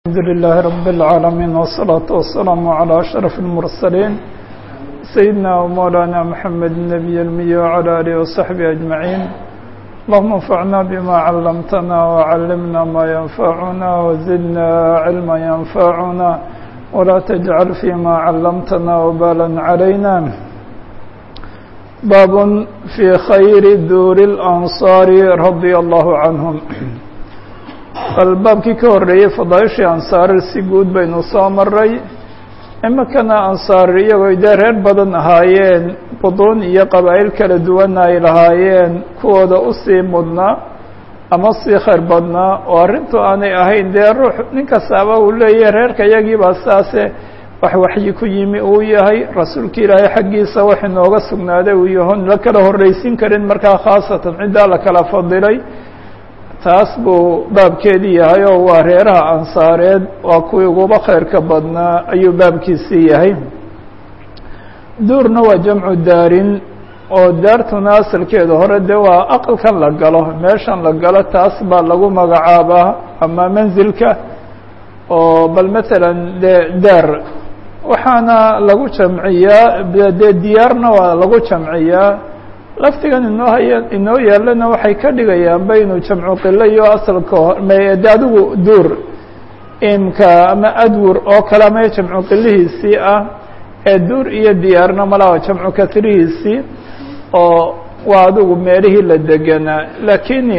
الحمد لله رب العالمين والصلاة والسلام على أشرف المرسلين سيدنا ومولانا محمد النبي المي وعلى آله وصحبه أجمعين اللهم انفعنا بما علمتنا وعلمنا ما ينفعنا وزدنا علما ينفعنا ولا تجعل فيما علمتنا وبالا علينا باب في خير دور الأنصار رضي الله عنهم bal baabkii ka horreeyey fadaaishii ansaar si guud baynu soo maray iminkana ansaar iyagoo dee reer badan ahaayeen buduun iyo qabaa'il kala duwana ay lahaayeen kuwooda usii mudnaa ama sii khayr badnaa oo arrintu aanay ahayn dee ruux nin kastaaba uu leeyahay reerka iyagiibaa saase wax waxyi ku yimi uu yahay rasuulka ilaahay xaggiisa wax inooga sugnaaday uu yahoon la kala horreysin karin markaa khaasatan ciddaa la kala fadilay taas buu baabkeedii yahay oo waa reeraha ansaareed waa kuwii uguba khayrka badnaa ayuu baabkiisii yahay duurna waa jamcu daarin oo daartuna asalkeeda hore dee waa aqalkan la galo meeshan la galo taas baa lagu magacaabaa ama manzilka oo bal matalan dee daar waxaana lagu jamciyaa dee diyaarna waa lagu jamciyaa laftigan inoo haya inoo yaalana waxay ka dhigayaanba inuu jamcu qilo iyo asalka hore de adigu duur imka ama adwur oo kale ama jamcu qilihiisii ah ee duur iyo diyaarna malaa jamcu kasrihiisii oo waa adigu meelihii la deganaa laakiin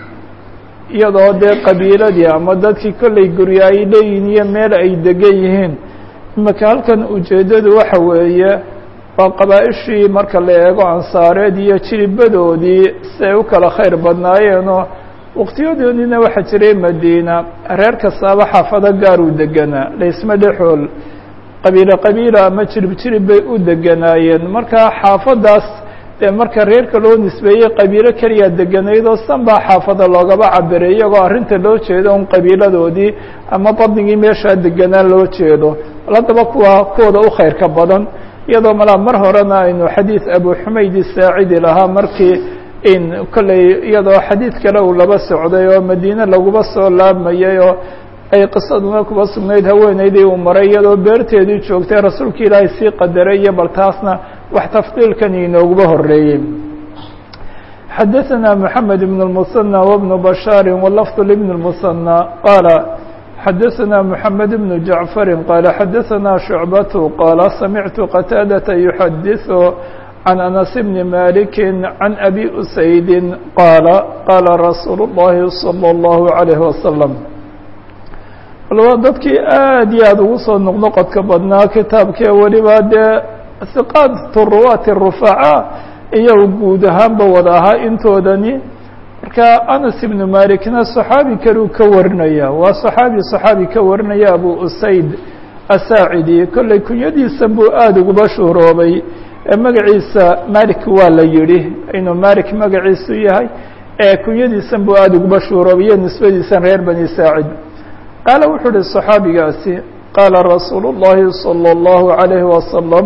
iyadoo dee qabiiladii ama dadkii kollay guryo ay leeyihin iyo meel ay degan yihiin imika halkan ujeeddadu waxa weeye waa qabaa-ishii marka la eego ansaareed iyo jiribadoodii si ay u kala khayr badnaayeenoo waqtiyadoodiina waxaa jiray madiina reer kastaaba xaafado gaar u deganaa laysma dhexool qabiilo qabiila ama jirib jirib bay u deganaayeen marka xaafadaas dee marka reerka loo nisbeeyey qabiilo keliya deganayd oo san baa xaafada loogaba cabiray iyagoo arrinta loo jeedo un qabiiladoodii ama badnigii meeshaa deganaa loo jeedo haddaba kuwa kuwooda u khayrka badan iyadoo malaa mar horena aynu xadiid abu xumaydi saacidi lahaa markii in kolley iyadoo xadiid kale uu laba socday oo madiine laguba soo laabmayay oo ay qisaduna kuba sugnayd haweeneydii uu maray iyadoo beerteedii joogtay rasuulka ilaahay sii qadaray iyo bal taasna wax tafdiilkan inooguba horeeyey xadaثna mحamed بن المثنى وبن بشhاar واللفظ لبن المثنى qاala xadaثna mحamed بن جaعفر qال xadaثna شhuعبة qاala samعtu qتاadة يحadiث عن أنس بن مالك عن أbي أسaيد qاala qاala رasuul الlahi صلى الله عليه وسلم dadkii aad iyo aad ugu soo noqnoqodka badnaa kitaabkee weliba dee ثiqاaة ruwaat الرفacاء iyagu guud ahaanba wada ahaa intoodani marka anas ibnu malikna صaxaabi kaluu ka warinaya waa صaxaabi صaxaabi ka warinaya abu usayd asaacidi kolley kunyadiisan buu aada uguba shuhroobay ee magaciisa malik waa la yihi inuu malik magaciisu yahay ee kunyadiisan buu aada uguba shuhroobay iyo nisbadiisan reer bani saacid qaala wuxuu uhi صaxaabigaasi qaala rasuul الlahi salى الlahu عalayhi wasalam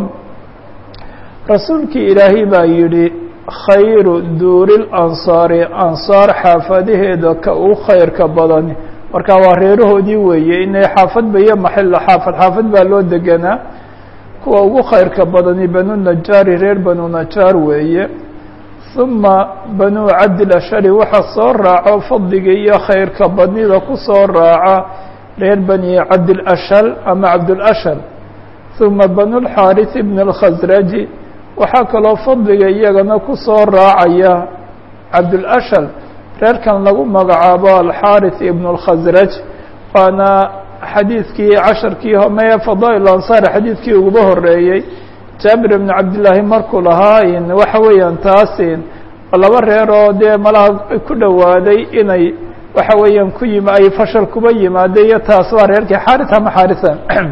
rasuulkii ilaahay baa yidhi khayru duuri lansaari ansaar xaafadaheeda ka u khayrka badan marka waa reerahoodii weeye inay xaafadba iyo maxilla xaafad xaafad baa loo deganaa kuwa ugu khayrka badani banu najaari reer banu najaar weeye uma banu cabdilashari waxaa soo raaco fadliga iyo khayrka badnida ku soo raaca reer bani cabdilashal ama cabdulashal uma banu lxaariث bn اlkhasraji waxaa kaloo fadliga iyagana ku soo raacaya cabdulashal reerkan lagu magacaabo alxaariث ibn اlkhasraj waana xadiidkii casharkii maya fadaa'il ansaar xadiidkii uguba horeeyey jaabir ibn cabdillaahi markuu lahaa waxa weeyaan taasin laba reer oo dee malaha ku dhowaaday inay waxa weeyaan ku yim ay fashal kuba yimaade iyo taas waa reerkii xaarith ama xaarisa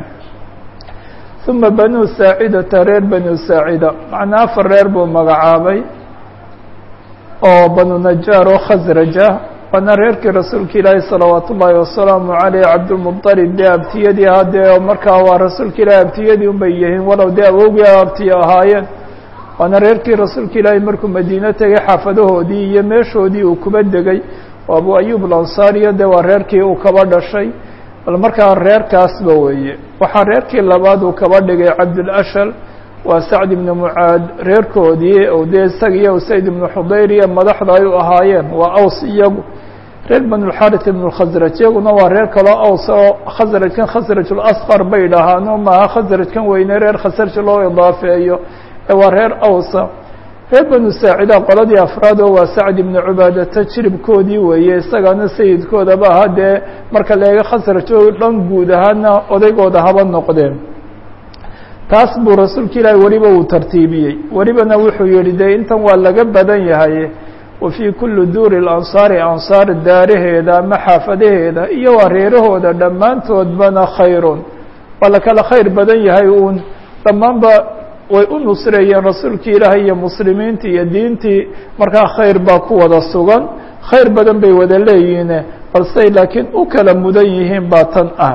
uma banu saacidata reer banu saacida macnaa afar reer buu magacaabay oo banu najaar oo khasraja waana reerkii rasuulka ilaahi salawaat ullaahi wasalaamu caleyh cabdulmuطalib dee abtiyadii ahaa dee markaa waa rasuulka ilaahi abtiyadii un bay yihiin walow dee awowgii abtiyo ahaayeen waana reerkii rasuulka ilaahi markuu madiine tegay xaafadahoodii iyo meeshoodii uu kuba degay oo abu ayub alansaariya dee waa reerkii uu kaba dhashay bal markaa reerkaasba weeye waxaa reerkii labaad uu kaba dhigay cabdulashal waa sacd ibnu mucaad reerkoodii oo dee isaga iyo usayd ibnu xudayr iyo madaxda ay u ahaayeen waa aws iyagu reer banulxarit ibnu khasraj iyaguna waa reer kaloo aws oo khasrajkan khasrajulasqar bay dhahaano maaha khasrajkan weyne reer khasraj loo idaafeeyo ee waa reer awsa reer banu saacida qoladii afraad oo waa sacd ibnu cubaadata jiribkoodii weeye isagaana sayidkoodaba aha dee marka leega khasraj oo dhan guud ahaana odaygooda haba noqdeen taas buu rasuulka ilaahi weliba uu tartiibiyey welibana wuxuu yihi dee intan waa laga badan yahay wa fii kulli duuri lansaari ansaar daaraheeda ama xaafadaheeda iyo waa reerahooda dhammaantoodbana khayrun waa la kala khayr badan yahay uun dhammaanba way u nusreeyeen rasuulkii ilaahay iyo muslimiintii iyo diintii markaa khayr baa ku wada sugan khayr badan bay wada leeyihiin balsey laakiin u kala mudan yihiin baa tan ah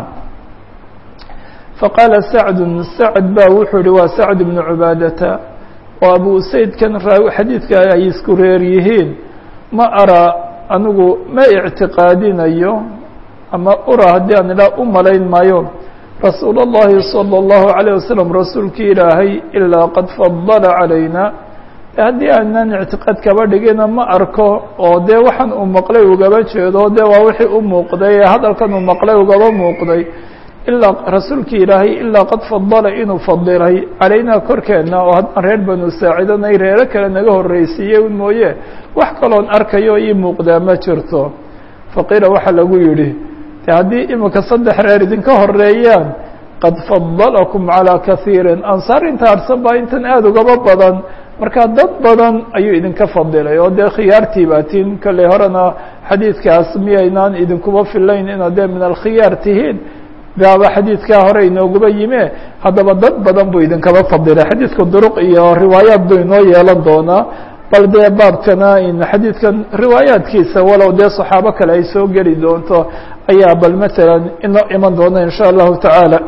faqaala sacdun sacd baa wuxuu yihi waa sacd ibnu cubaadata oo abu usaydkan xadiidka ay isku reer yihiin ma araa anigu ma ictiqaadinayo ama ura haddii aan idhaa u malayn maayo rasuul اllahi salى اllahu عalيه wasalam rasuulkii ilaahay ilaa qad fadala calayna haddii aanan ictiqaad kaba dhigina ma arko oo dee waxaan uu maqlay ugaba jeedo dee waa wixii u muuqday ee hadalkan uu maqlay ugaba muuqday ilaa rasuulkii ilaahay ilaa qad fadala inuu fadilay calaynaa korkeenna oo haddaan reer banu saacidanay reero kale naga horreysiiyey un mooye wax kaloon arkayo ii muuqdaa ma jirto faqiila waxaa lagu yidhi de haddii imika saddex reer idinka horeeyaan qad fadalakum calaa kaiirin ansaar inta harsan baa intan aada ugaba badan marka dad badan ayuu idinka fadilay oo dee khiyaartii baatiin kolley horena xadiidkaas miyaynaan idinkuba filayn inaad dee min alkhiyaar tihiin baaba xadiidkaa hore inooguba yime haddaba dad badan buu idinkaba fadilay xadiidka duruq iyo riwaayaat buu inoo yeelan doonaa bal dee baabkana in xadiidkan riwaayaadkiisa walow dee saxaabo kale ay soo geli doonto ayaa bal matalan inoo iman doona in sha allahu tacaala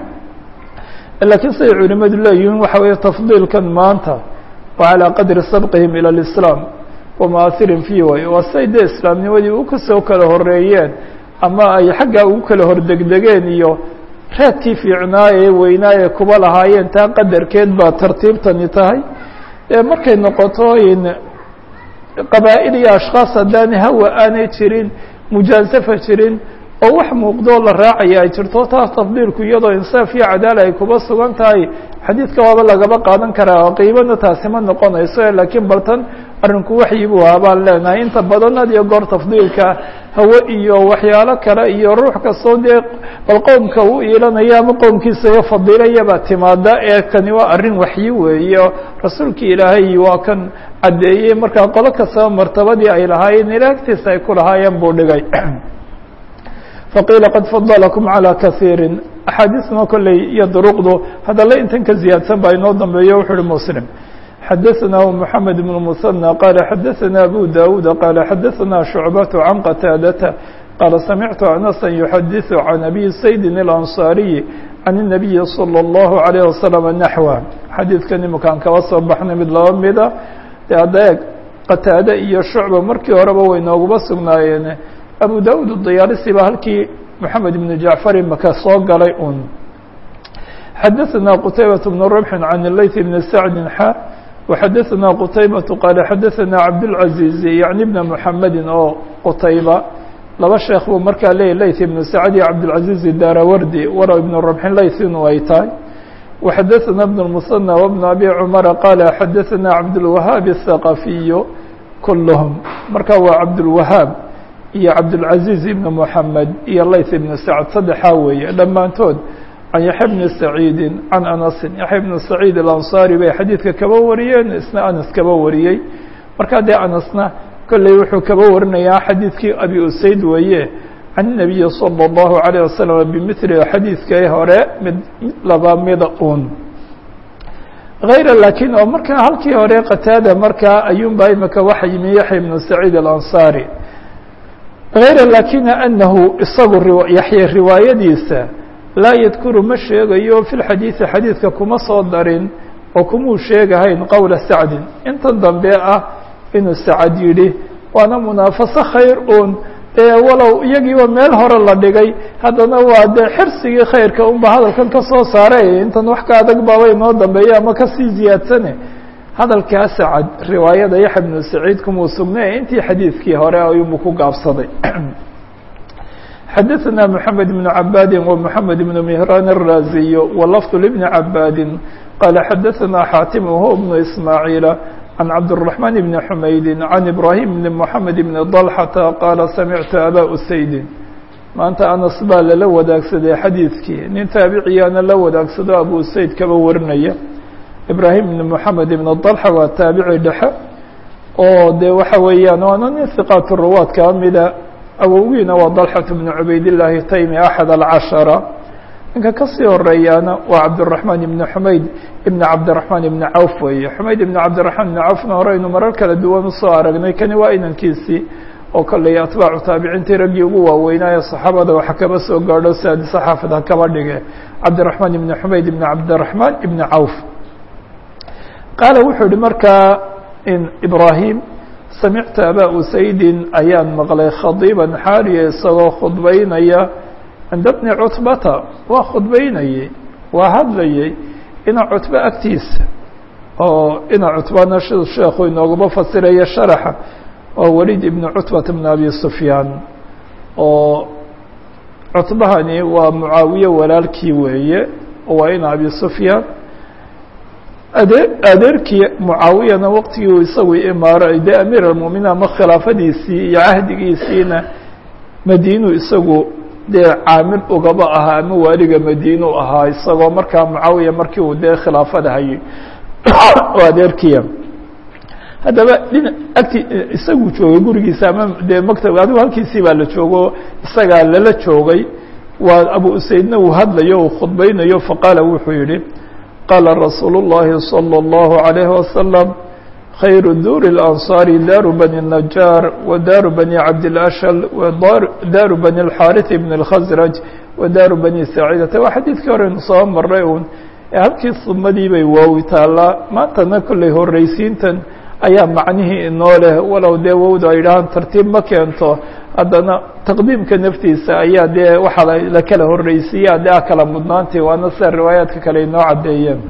laakiin siday culimadu leeyihiin waxa weeye tafdiilkan maanta wa calaa qadri sabqihim ila lislaam wamaahirin fii way waa siday dee islaamnimadii u kasoo kala horeeyeen ama ay xaggaa ugu kala hordegdegeen iyo raadkii fiicnaa ee weynaa ee kuba lahaayeen taa qadarkeed baa tartiibtani tahay markay noqoto in qabaa'il iyo ashkhaas haddaan hawa aanay jirin mujaasafa jirin oo wax muuqdoo la raacaya ay jirto taas tafdiilku iyadoo insaaf iyo cadaala ay kuba sugan tahay xadiidka waaba lagaba qaadan karaa oo qiibana taasi ma noqonayso laakiin baltan arrinku waxyi buu ahaa baan leenahay inta badan had iyo goor tafdiilka hawe iyo waxyaalo kale iyo ruux kastoo dee bal qowmka u iilanaya ama qowmkiisa iyo fadiilayaba timaada ee kani waa arrin waxyi weeye rasuulkii ilaahay waa kan caddeeyey markaa qolo kastaba martabadii ay lahaayeen ilaagtiisa ay ku lahaayeen buu dhigay faqiila qad fadalakum calى kaiiri axaadiisna kolley iyo duruqdu hadalla intan ka ziyaadsan baa inoo dambeeyo wuxu uhi muslim xadaثna mحamed بن المثنى qala xadaثna abu dawuud qala xadaثna شhucbaة can qataadata qala samictu anasa yuxadiثu can abi saydin الأnصاariyi can الnabiyi slى الlahu عalيه waslم naxwa xadiidkan imakaan kaba soo baxnay mid laba mida de hadda eeg qataade iyo shucba markii horeba way nooguba sugnaayeen abu dawud الdayaalisi baa halkii moxamed ibn jacfar imaka soo galay un xadaثna qtaybaة بn ربح can الlayث bn sacdi xa وxadaثna qtaybaة qaala xadaثna cabdالعaزيز yaعni bna mحamedi oo qtayba laba sheekh buu markaa leeyay layث ibn sacd iyo cabdالعaزيز darawardi wara ibn ربحin layث inu ay tahay وxadaثna بن المثنى وبن abi cmara qaala xadaثna cabdالوahaaب الثaqafiy kulhm marka waa cabdالوahاab iyo cabdالعaزيز ibn mحamed iyo layث ibn sacd saddexaa weeye dhammaantood can yaxya bni saciidi can anasin yaxya bni saciid alansaari bay xadiidka kaba wariyeen isna anas kaba wariyey markaa dee anasna kolley wuxuu kaba warinayaa xadiidkii abi usayd weeye can nabiyi salى اllahu عalيه wasalam bimili xadiidkii hore mid mid laba mida un hayra laakiin oo markaa halkii hore qataada markaa ayuunbaa imika waxa yimi yaxya bnu saciid alansaari hayra laakina anahu isagu yaxya riwaayadiisa laa yadkuru ma sheegayo fi lxadiidi xadiidka kuma soo darin oo kumuu sheegahayn qowla sacdin intan dambe ah inuu sacad yidhi waana munaafaso khayr uun dee walow iyagiiba meel hore la dhigay haddana waa dee xirsigii khayrka unba hadalkan ka soo saaray intan wax ka adag baaba inoo dambeeya ama kasii ziyaadsane hadalkaa sacad riwaayada yaxya bnu saciid kumuu sugnay intii xadiidkii hore ayuunbu ku gaabsaday xadaثna mحamed بن cabاdi ومحamed بن مهrان الرازي ولفظ لبن cabاdi qال xadaثna xاatim وهو بن إسmاعيiل عن cabدالرحمن بن حmayd عن إبراهيم بن محamed بن ضلحة qاla samعtu abا أسayd maanta anas baa lala wadaagsaday xadiidkii nin taabiciyaana la wadaagsado abu usayd kaba warinaya ibrahim بن محamed بن ضلحة waa taabici dhexe oo de waxa weeyaan waana nin ثiqاat الruwaad kaa mida awowgiina waa dalxaة bn cubaydالlahi taymi axad alcashara ninka kasii horeeyaana waa cabdالرaحmaan ibn xumayd ibn cabdiرaحmaan ibn cawf weeye xumayd ibn cabdiرaحmaan ibn cawfna horeynu marar kala duwan usoo aragnay kani waa inankiisii oo kolley atbaacu taabiciintii raggii ugu waaweynaaye صaxaabada waxa kaba soo gaadho saadisa xaafid ha kaba dhige cabdiرaحmaan ibn xumayd ibn cabdiرaحmaan ibn cawf qaala wuxuu yihi markaa ibrahim samictu abaa usaydin ayaan maqlay khadiiban xaaliya isagoo khudbaynaya cinda bni cutbata waa khudbaynayey waa hadlayey ina cutbo agtiisa oo ina cutbana siduu sheekhu inoogaba fasiraya sharaxa waa waliid ibni cutbata bn abi sufyaan oo cutbahani waa mucaawiye walaalkii weeye waa ina abi sufyaan adee adeerkii mucaawiyana waqtigii uu isagu imaaro dee amiir almu'miniin ama khilaafadiisii iyo cahdigiisiina madiinu isagu dee caamil ugaba ahaa ama waaliga madiinu ahaa isagoo markaa mucaawiya markii uu dee khilaafada hayay oo adeerkiya haddaba dhina agti isagu joogay gurigiisa ama dee maktab adigu halkiisii baa la joogo isagaa lala joogay waa abu usaydna uu hadlayo uu khudbaynayo faqaala wuxuu yihi qala rasuul الlahi slى الlaهu عalيه waslم khayru duur الأnصاar daaru bani النajaar wadaaru bani cabdالأshل wadaaru bani الxاariث bn الkhasraj wadaaru bani saciidata waa xadiidkii horeynu soo maray un halkii sumadii bay waawi taalaa maantana kolley horeysiintan ayaa macnihii inoo leh walow dee wowda ay dhahaan tartiib ma keento haddana taqdiimka naftiisa ayaa dee waxaa la kala horreysiiya dee a kala mudnaantay waana sida riwaayaadka kale inoo caddeeyeen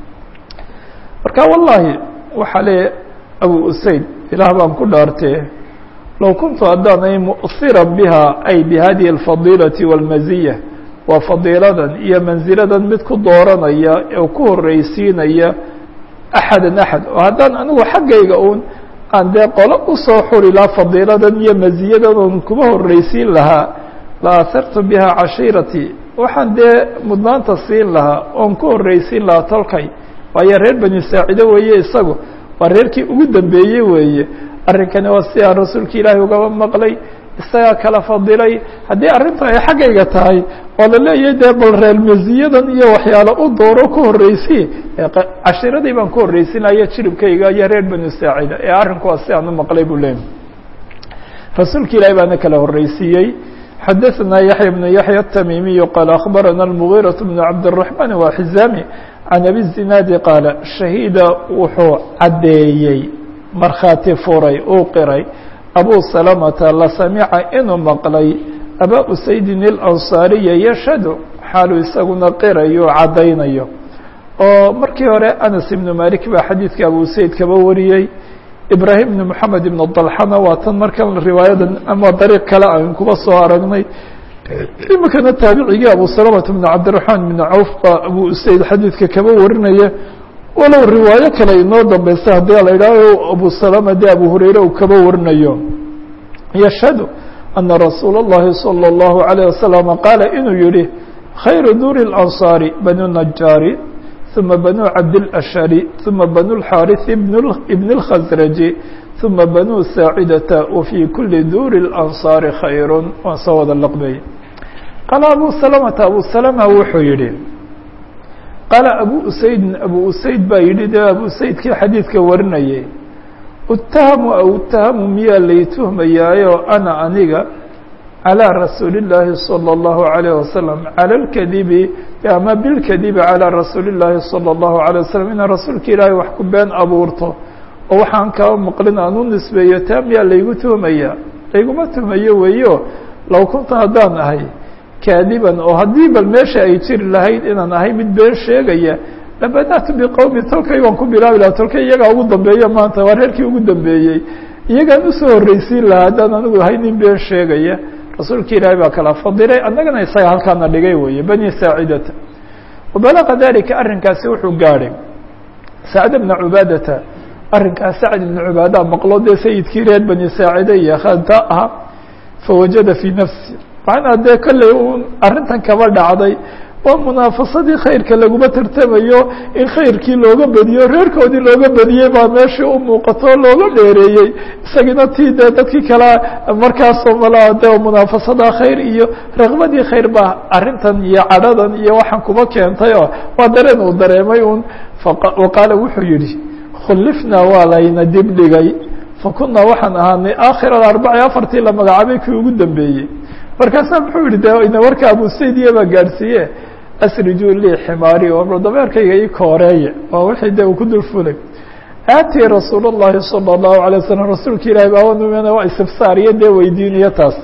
marka wallahi waxaa le abu usayd ilaah baan ku dhaartee low kuntu haddaanay mu'hiran biha ay bihadihi alfadiilati wاlmaziya waa fadiiladan iyo manziladan mid ku dooranaya oo ku horreysiinaya axadan axad oo haddaan anigu xaggayga uun aan dee qolo usoo xuri lahaa fadiiladan iyo maziyadan un kuma horreysiin lahaa la ahartu biha cashiiratii waxaan dee mudnaanta siin lahaa oon ku horreysiin lahaa tolkay waayo reer bani saacido weeye isagu waa reerkii ugu dambeeyey weeye arrinkani waa si aan rasuulka ilaahay ugaba maqlay isagaa kala fadilay haddii arrinta ay xaggayga tahay oo la leeyahay dee bal reer masiyadan iyo waxyaalo u dooro ku horreysi cashiiradii baan ku horreysinaya jiribkayga iyo reer banu saacida ee arrinku waa si aan u maqlay buu leeyay rasuulka ilaahay baana kala horreysiiyey xadaثna yaحya بن yaحya التmimiي qال أخbarana المغيرة بن cabdالرحمن وxizami can abi الزinaadi qaala shahiida wuxuu caddeeyey markhaati furay uu qiray abu salamata la samica inuu maqlay abaa usaydin اlansaariya yashhadu xaaluu isaguna qirayo caddaynayo oo markii hore anas ibnu malik baa xadiidka abu usayd kaba wariyey ibrahim ibn moxamed ibn dalxana waa tan markan riwaayadan ama dariiq kale aan kuba soo aragnay imikana taabicigii abu salamata bn cabdiraxmaan ibn cawf baa abu usayd xadiidka kaba warinaya walow riwaayo kale inoo dambeysa haddii la idhaaho abu salama de abu hurayre uu kaba warinayo yashhadu ana rasuula اllahi salى اllahu عalيه wasalam qaala inuu yihi khayru duuri اlansaari banu najaari ثuma banu cabdilashari ثuma banu اlxaariث ibn اlkhasraji ثuma banu saacidata wafii kuli duuri اlansaari khayr waan soo wada laqbay qaala abu salamata abu salama wuxuu yihi qaala abu usaydin abu usayd baa yidhi dee abu usaydkii xadiidka warinayay utahamu aw utahamu miyaa lay tuhmayaayo ana aniga calىa rasuuli اllaahi salى اllahu عalيه wasalam calى اlkadibi ama bilkadibi calىa rasuuli اllaahi salى اllahu عalيه wasalam inaan rasuulka ilaahay wax ku been abuurto oo waxaan kaba maqlin aan u nisbeeyo taa miyaa laygu tuhmaya layguma tumayo weeyo low kunta haddaan ahay kaadiban oo haddii bal meesha ay jiri lahayd inaan ahay mid been sheegaya labadatu biqowmi tolkay waan ku bilaabi lahaa tolkay iyagaa ugu dambeeya maanta waa reerkii ugu dambeeyey iyagaan usoo horreysiin lahaa haddaan anigu ahay nin been sheegaya rasuulka ilaahay baa kala fadiray annagana isaga halkaana dhigay weeye bani saacidata wabalaqa dalika arrinkaasi wuxuu gaadhay sacd bna cubaadata arrinkaas sacd ibna cubaada maqlo dee sayidkii reer bani saacida iyo khanta ah fawajada fii nafsi macnaa dee kolley un arrintan kaba dhacday waa munaafasadii khayrka laguma tartamayo in khayrkii looga badiyo reerkoodii looga badiyey baa meeshii u muuqato looga dheereeyey isagina tii dee dadkii kale markaasoo malaa de munaafasada khayr iyo raqbadii khayr baa arrintan iyo cadhadan iyo waxaan kuba keentay oo waa dareen uu dareemay un waqaala wuxuu yidhi khulifnaa waa layna dib dhigay fakunaa waxaan ahaanay aakhir alarbaci afartii la magacaabay kii ugu dambeeyey markaasaa muxuu yihi de ina warka abu saydiya baa gaadhsiiye asriju lii ximaari oo dameerkayga ii kooreeye waa wixii de uu ku dul fulay aatii rasuul اllahi salى الlahu alay wasalam rasuulka ilahi baawanumena waa istifsaariyo dee weydiinayo taas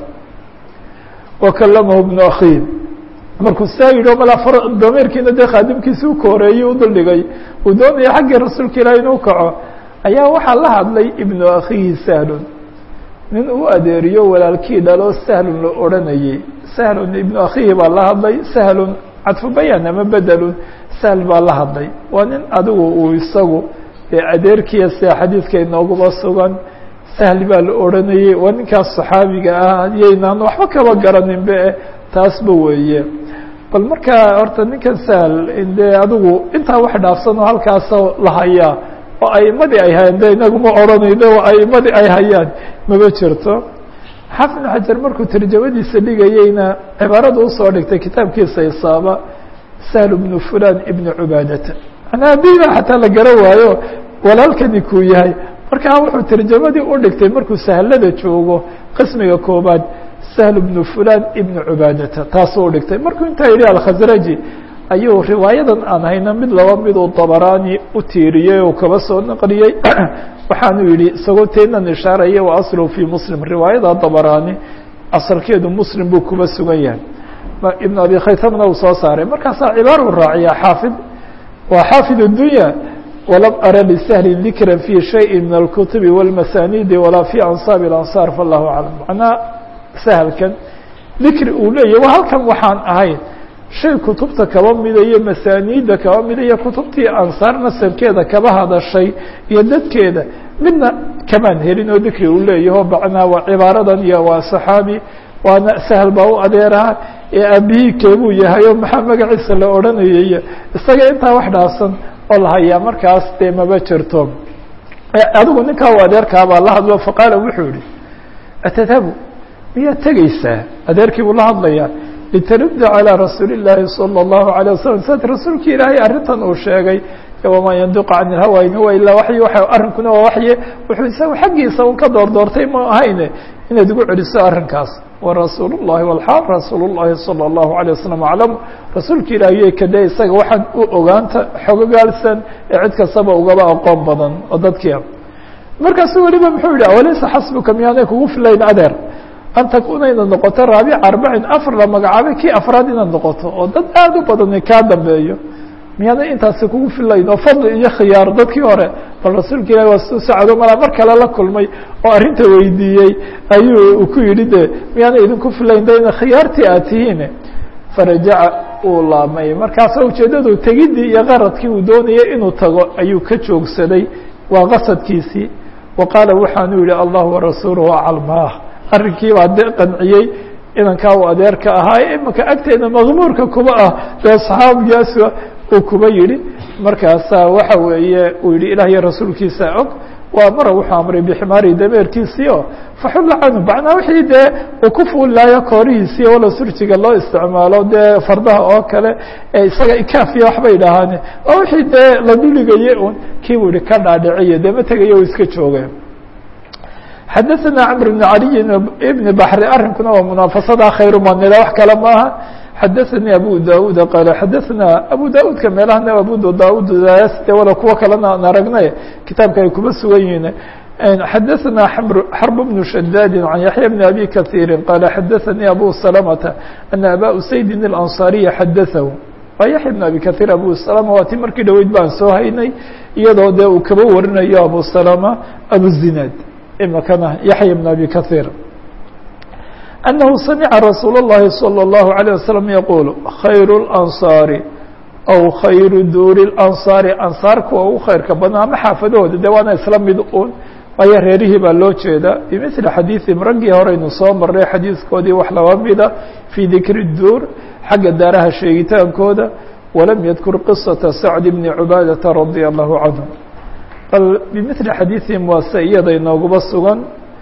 wakalamahu bnu akhiih markuu saa yidhi o mala dameerkiina dee khaadimkiisi u kooreeyey u duldhigay uu doonaya xaggii rasuulka ilahi inuu kaco ayaa waxaa la hadlay ibnu akhiihi sahlun nin uu adeeriyo walaalkii dhalo sahlun la odhanayey sahlun ibnu akhiihi baa la hadlay sahlun cadfu bayaan ama bedelun sahl baa la hadlay waa nin adigu uu isagu ee adeerkiya sida xadiidka inooguba sugan sahl baa la odhanayey waa ninkaas saxaabiga ah yaynaan waxba kaba garaninbe taasba weeye bal markaa horta ninkan sahl dee adigu intaa wax dhaafsanoo halkaasoo la hayaa oo aimadii ay hayaan de inaguma odhanayno oo aimadii ay hayaan maba jirto xaafid ibn xajar markuu tarjamadiisa dhigayeyna cibaarada usoo dhigtay kitaabkiisa isaaba sahl bnu fulan ibnu cubaadata manaa abiba xataa la garan waayo walaalkani kuu yahay markaa wuxuu tarjamadii u dhigtay markuu sahlada joogo qismiga koobaad sahl bnu fulan ibnu cubaadata taasuu udhigtay markuu intaa yidhi alkhasraji ayuu riwaayadan aan hayna mid laba miduu dabaraani u tiiriyey oo kaba soo naqliyey waxaanu yidhi isagoo teenan ishaaraya wa aslu fii muslim riwaayada dabaraani asalkeedu muslim buu kuba sugan yahay ibn abi khaytamna uu soo saaray markaasaa cibaar u raaciya xaafid waa xaafid الdunya walam ara lisahlin dikra fi shayi min alkutubi wاlmasanidi walaa fi ansaabi اlansaar falahu aclam macnaa sahlkan dikri uu leeyahy waa halkan waxaan ahayn shay kutubta kaba mida iyo masaaniidda kaba mida iyo kutubtii ansaar nasabkeeda kaba hadashay iyo dadkeeda midna kamaan helin oo dikri uu leeyaho macnaa waa cibaaradan iyo waa saxaabi waana sahl baa u adeeraha ee aabihii keebuu yahay oo maxaa magaciisa la odhanayay isaga intaa wax dhaafsan oo la hayaa markaas dee maba jirto adigu ninkaa u adeerkaabaa la hadlo faqaala wuxuu yihi atadhabu miyaad tegeysaa adeerkii buu la hadlayaa litarudda calىa rasuuli الlaahi salى الlahu عalيه wasalam sad rasuulki ilaahay arrintan uu sheegay wamaa yandiqu can ilhawa in huwa ilaa waxyi wa arrinkuna waa waxye wuxuu isagu xaggiisa un ka door doortay ma ahayne inaad igu celiso arrinkaas warasuul الlahi wlxaal rasuul الlahi salى الlahu عalيه wasalam aclam rasuulka ilaahiye kade isaga waxaan u ogaanta xogogaalsan ee cid kastaba ugaba aqoon badan oo dadkia markaasu weliba muxuu yihi awalaysa xasbuka miyaanay kugu filayn adeer an takuna inaad noqoto raabica arbacin afar la magacaabay kii afraad inaad noqoto oo dad aad u badani kaa dambeeyo miyaana intaasi kugu filayn oo fadli iyo khiyaar dadkii hore bal rasuulka ilahi waa su sacdo malaa mar kale la kulmay oo arrinta weydiiyey ayuu ku yidhi de miyaana idinku filayn de ina khiyaartii aad tihiin farajaca uu laabmay markaasa ujeeddadu tegidii iyo qaradkii uu doonayay inuu tago ayuu ka joogsaday waa qasadkiisii wa qaala waxaanu yihi allah warasuuluhu acalmaah arrinkii baa de qanciyey inankaa uu adeerka ahaa imika agteeda maqmuurka kuba ah dee saxaabigaas uu kuba yidhi markaasaa waxa weeye uu yihi ilaah iyo rasuulkiisa og waa mara wuxuu amray biximaari dameerkiisii o faxulla canhu macnaa wixii dee uu ku fuulilaayo koorihiisii walo surjiga loo isticmaalo dee fardaha oo kale ee isaga ikaafiya waxbay dhahaane waa wixii dee la duligaye un kii buu yihi ka dhaadhiciye dee ma tegayo u iska jooge xadaثna cmr بن عaliي بn bحri arrinkuna waa munaafasada khayr manila wax kale maaha xadaثanii abu daud qaal xadaثna abu daudka meelahana abu daud de wala kuwo kalena aan aragnay kitaabka ay kuma sugan yihiin xadaثna xرب بن شhdاd عن yaحyى بن أbي kaثيiri qال xadaثnii أbو سلمة أن أbا أسaydin الأنصاaريa xadaثhu waa yaحya بن أbي kaثيir abu سلمة waa ti markii dhoweyd baan soo haynay iyadoo dee uu kaba warinayo abu سلمة abuزinaad imikana yaحya بن أbي kaثيir أنه samعa رasuul الlahi صلى الله عليه وسلم يقول khayر الأنصاaر أو khayru duuri الأنصاaر anصاar kuwa ugu khayrka badna ama xaafadahooda de waana isla mid un waayo reerihii baa loo jeeda bimثli xadiiثim raggii horeynu soo maray xadiiskoodii wax laba mida fii dikri الduur xagga daaraha sheegitaankooda walam yadkur qiصaةa sacd bni cubaadaةa radي الlahu canهum bal bimثli xadiiثihim waa se iyada inooguba sugan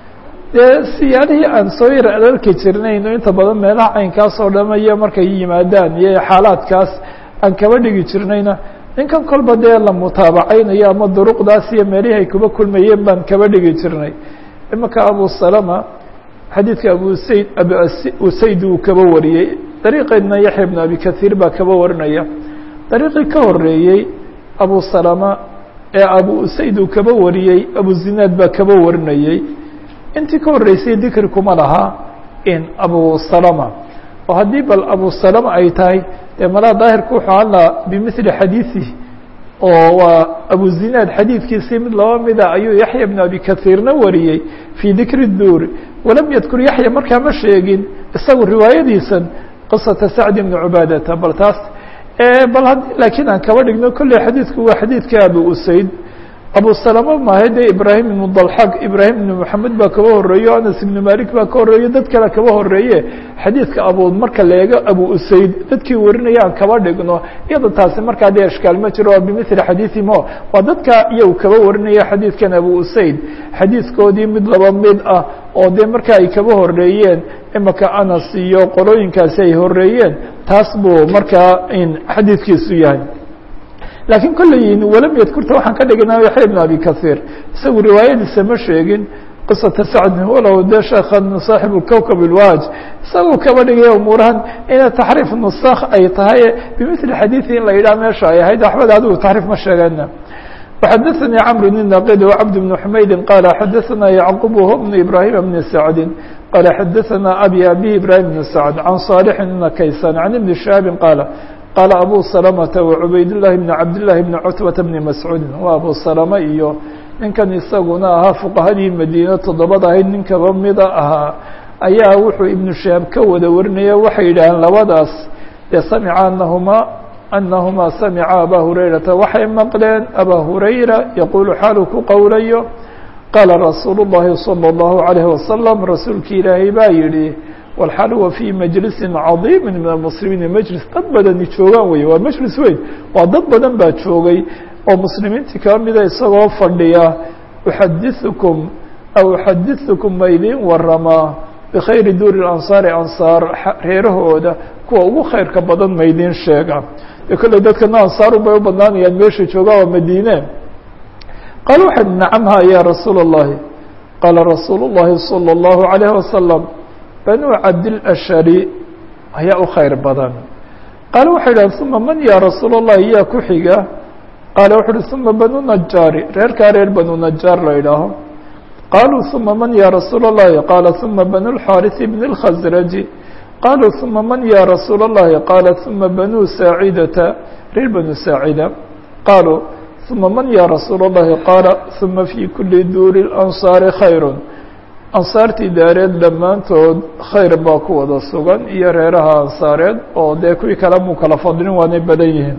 dee siyaalihii aan soo yar alalki jirnayno inta badan meelaha caynkaas oo dhamaya markay yimaadaan iyo xaalaadkaas aan kaba dhigi jirnayna ninkan kolba dee la mutaabacaynayo ama duruqdaas iyo meelihii ay kuba kulmayeen baan kaba dhigi jirnay imanka abu salama xadiidka abu sayd abu usayd uu kaba wariyey dariiqeedna yaxya bn abi kahiir baa kaba warinaya dariiqii ka horeeyey abu salama ee abu usayd uu kaba wariyey abu zinaad baa kaba warinayey intii ka horreysay dikri kuma lahaa in abu salama oo haddii bal abu salama ay tahay dee malaa daahirku wuxuu hadlaa bimithli xadiiثihi oo waa abu zinaad xadiidkiisii mid laba mida ayuu yaxya bn abi kahiirna wariyey fii dikri duuri walam yadkur yaxya markaa ma sheegin isagu riwaayadiisan qisata sacd bni cubaadata bal taas bal laakiin aan kaba dhigno kolley xadiidku waa xadiidka abu usayd abu salama maahe dee ibraahim ibnu dalxaq ibraahim ibnu moxamed baa kaba horeeyo anas ibnu malik baa ka horeeyo dad kale kaba horeeye xadiidka abu marka la eego abu usayd dadkii warinaya aan kaba dhigno iyada taasi markaa dee ishkaal ma jiro waa bimithli xadiiثimo waa dadka iyagu kaba warinaya xadiidkan abu usayd xadiidkoodii mid laba mid ah oo dee marka ay kaba horeeyeen imaka anas iyo qolooyinkaasi ay horeeyeen taas buu markaa xadiidkiisu yahay laakiin kolleyin walam yadkurta waxaan ka dhiganaa yaxya bn abi kahiir isagu riwaayadiisa ma sheegin qisata sacdin walow dee sheekhan saaxibu kowkab ilwaaj isaguu kaba dhigaya umuurahan ina taxriif nusakh ay tahay bimithli xadiiثi in la yidhaha meesha ay ahayd waxbada adigu taxriif ma sheegana وxadaثnي cمr بن نaqid وcبد بن حmaydi qال xadaثna yعqub wh بن ibrahim بn sacdi qال xadaثna abi abi ibrahim بn sacd can صاalح بn kaysan عan iبn شhaabi qاala qaala abu salamata wacubayd llahi bni cabdillaahi bni cutbata bni mascuudin waa abu salama iyo ninkan isaguna ahaa fuqahadii madiine toddobada ahayd ninkaba mida ahaa ayaa wuxuu ibnu shahaab ka wada warinaya waxay yidhaaheen labadaas dee samica anahumaa anahumaa samica abaa hurayrata waxay maqleen abaa hurayra yaquulu xaalu ku qowlayo qaala rasuulu llahi salى اllahu عalayh wasalam rasuulki ilaahay baa yidhi walxaal huwa fii majlisin cadiimi min almuslimiina majlis dad badani joogaan wey waa majlis weyn waa dad badan baa joogay oo muslimiintii kaa mida isagoo fadhiya uxadiثukum aw uxadiثukum ma idiin waramaa bikhayri duuri ansaari ansaar reerahooda kuwa ugu khayrka badan ma idiin sheega e kolley dadkana ansaaru bay u badnaanayaan meesha joogaa waa madiine qaala waxay nacam ha ya rasuula الlahi qaala rasuulu الlahi salى الlahu عalayه wasalam banuu cabdilashari ayaa u khayr badan qaale waxay idhahen uma man ya rasuul اllahi yaa ku xiga qaale wuxu uhi uma banu najaari reerkaa reer banu najaar la idhaaho qaaluu uma man ya rasuul اllahi qaala uma banu lxaariثi bni اlkhasraji qaaluu uma man ya rasuul اllahi qaala uma banu saacidata reer banu saacida qaaluu uma man ya rasuul اllahi qaala uma fi kuli duuri اlansaari khayr ansaartii daareed dhammaantood khayr baa ku wada sugan iyo reeraha ansaareed oo dee kuwii kale muu kala fadlin waanay badan yihiin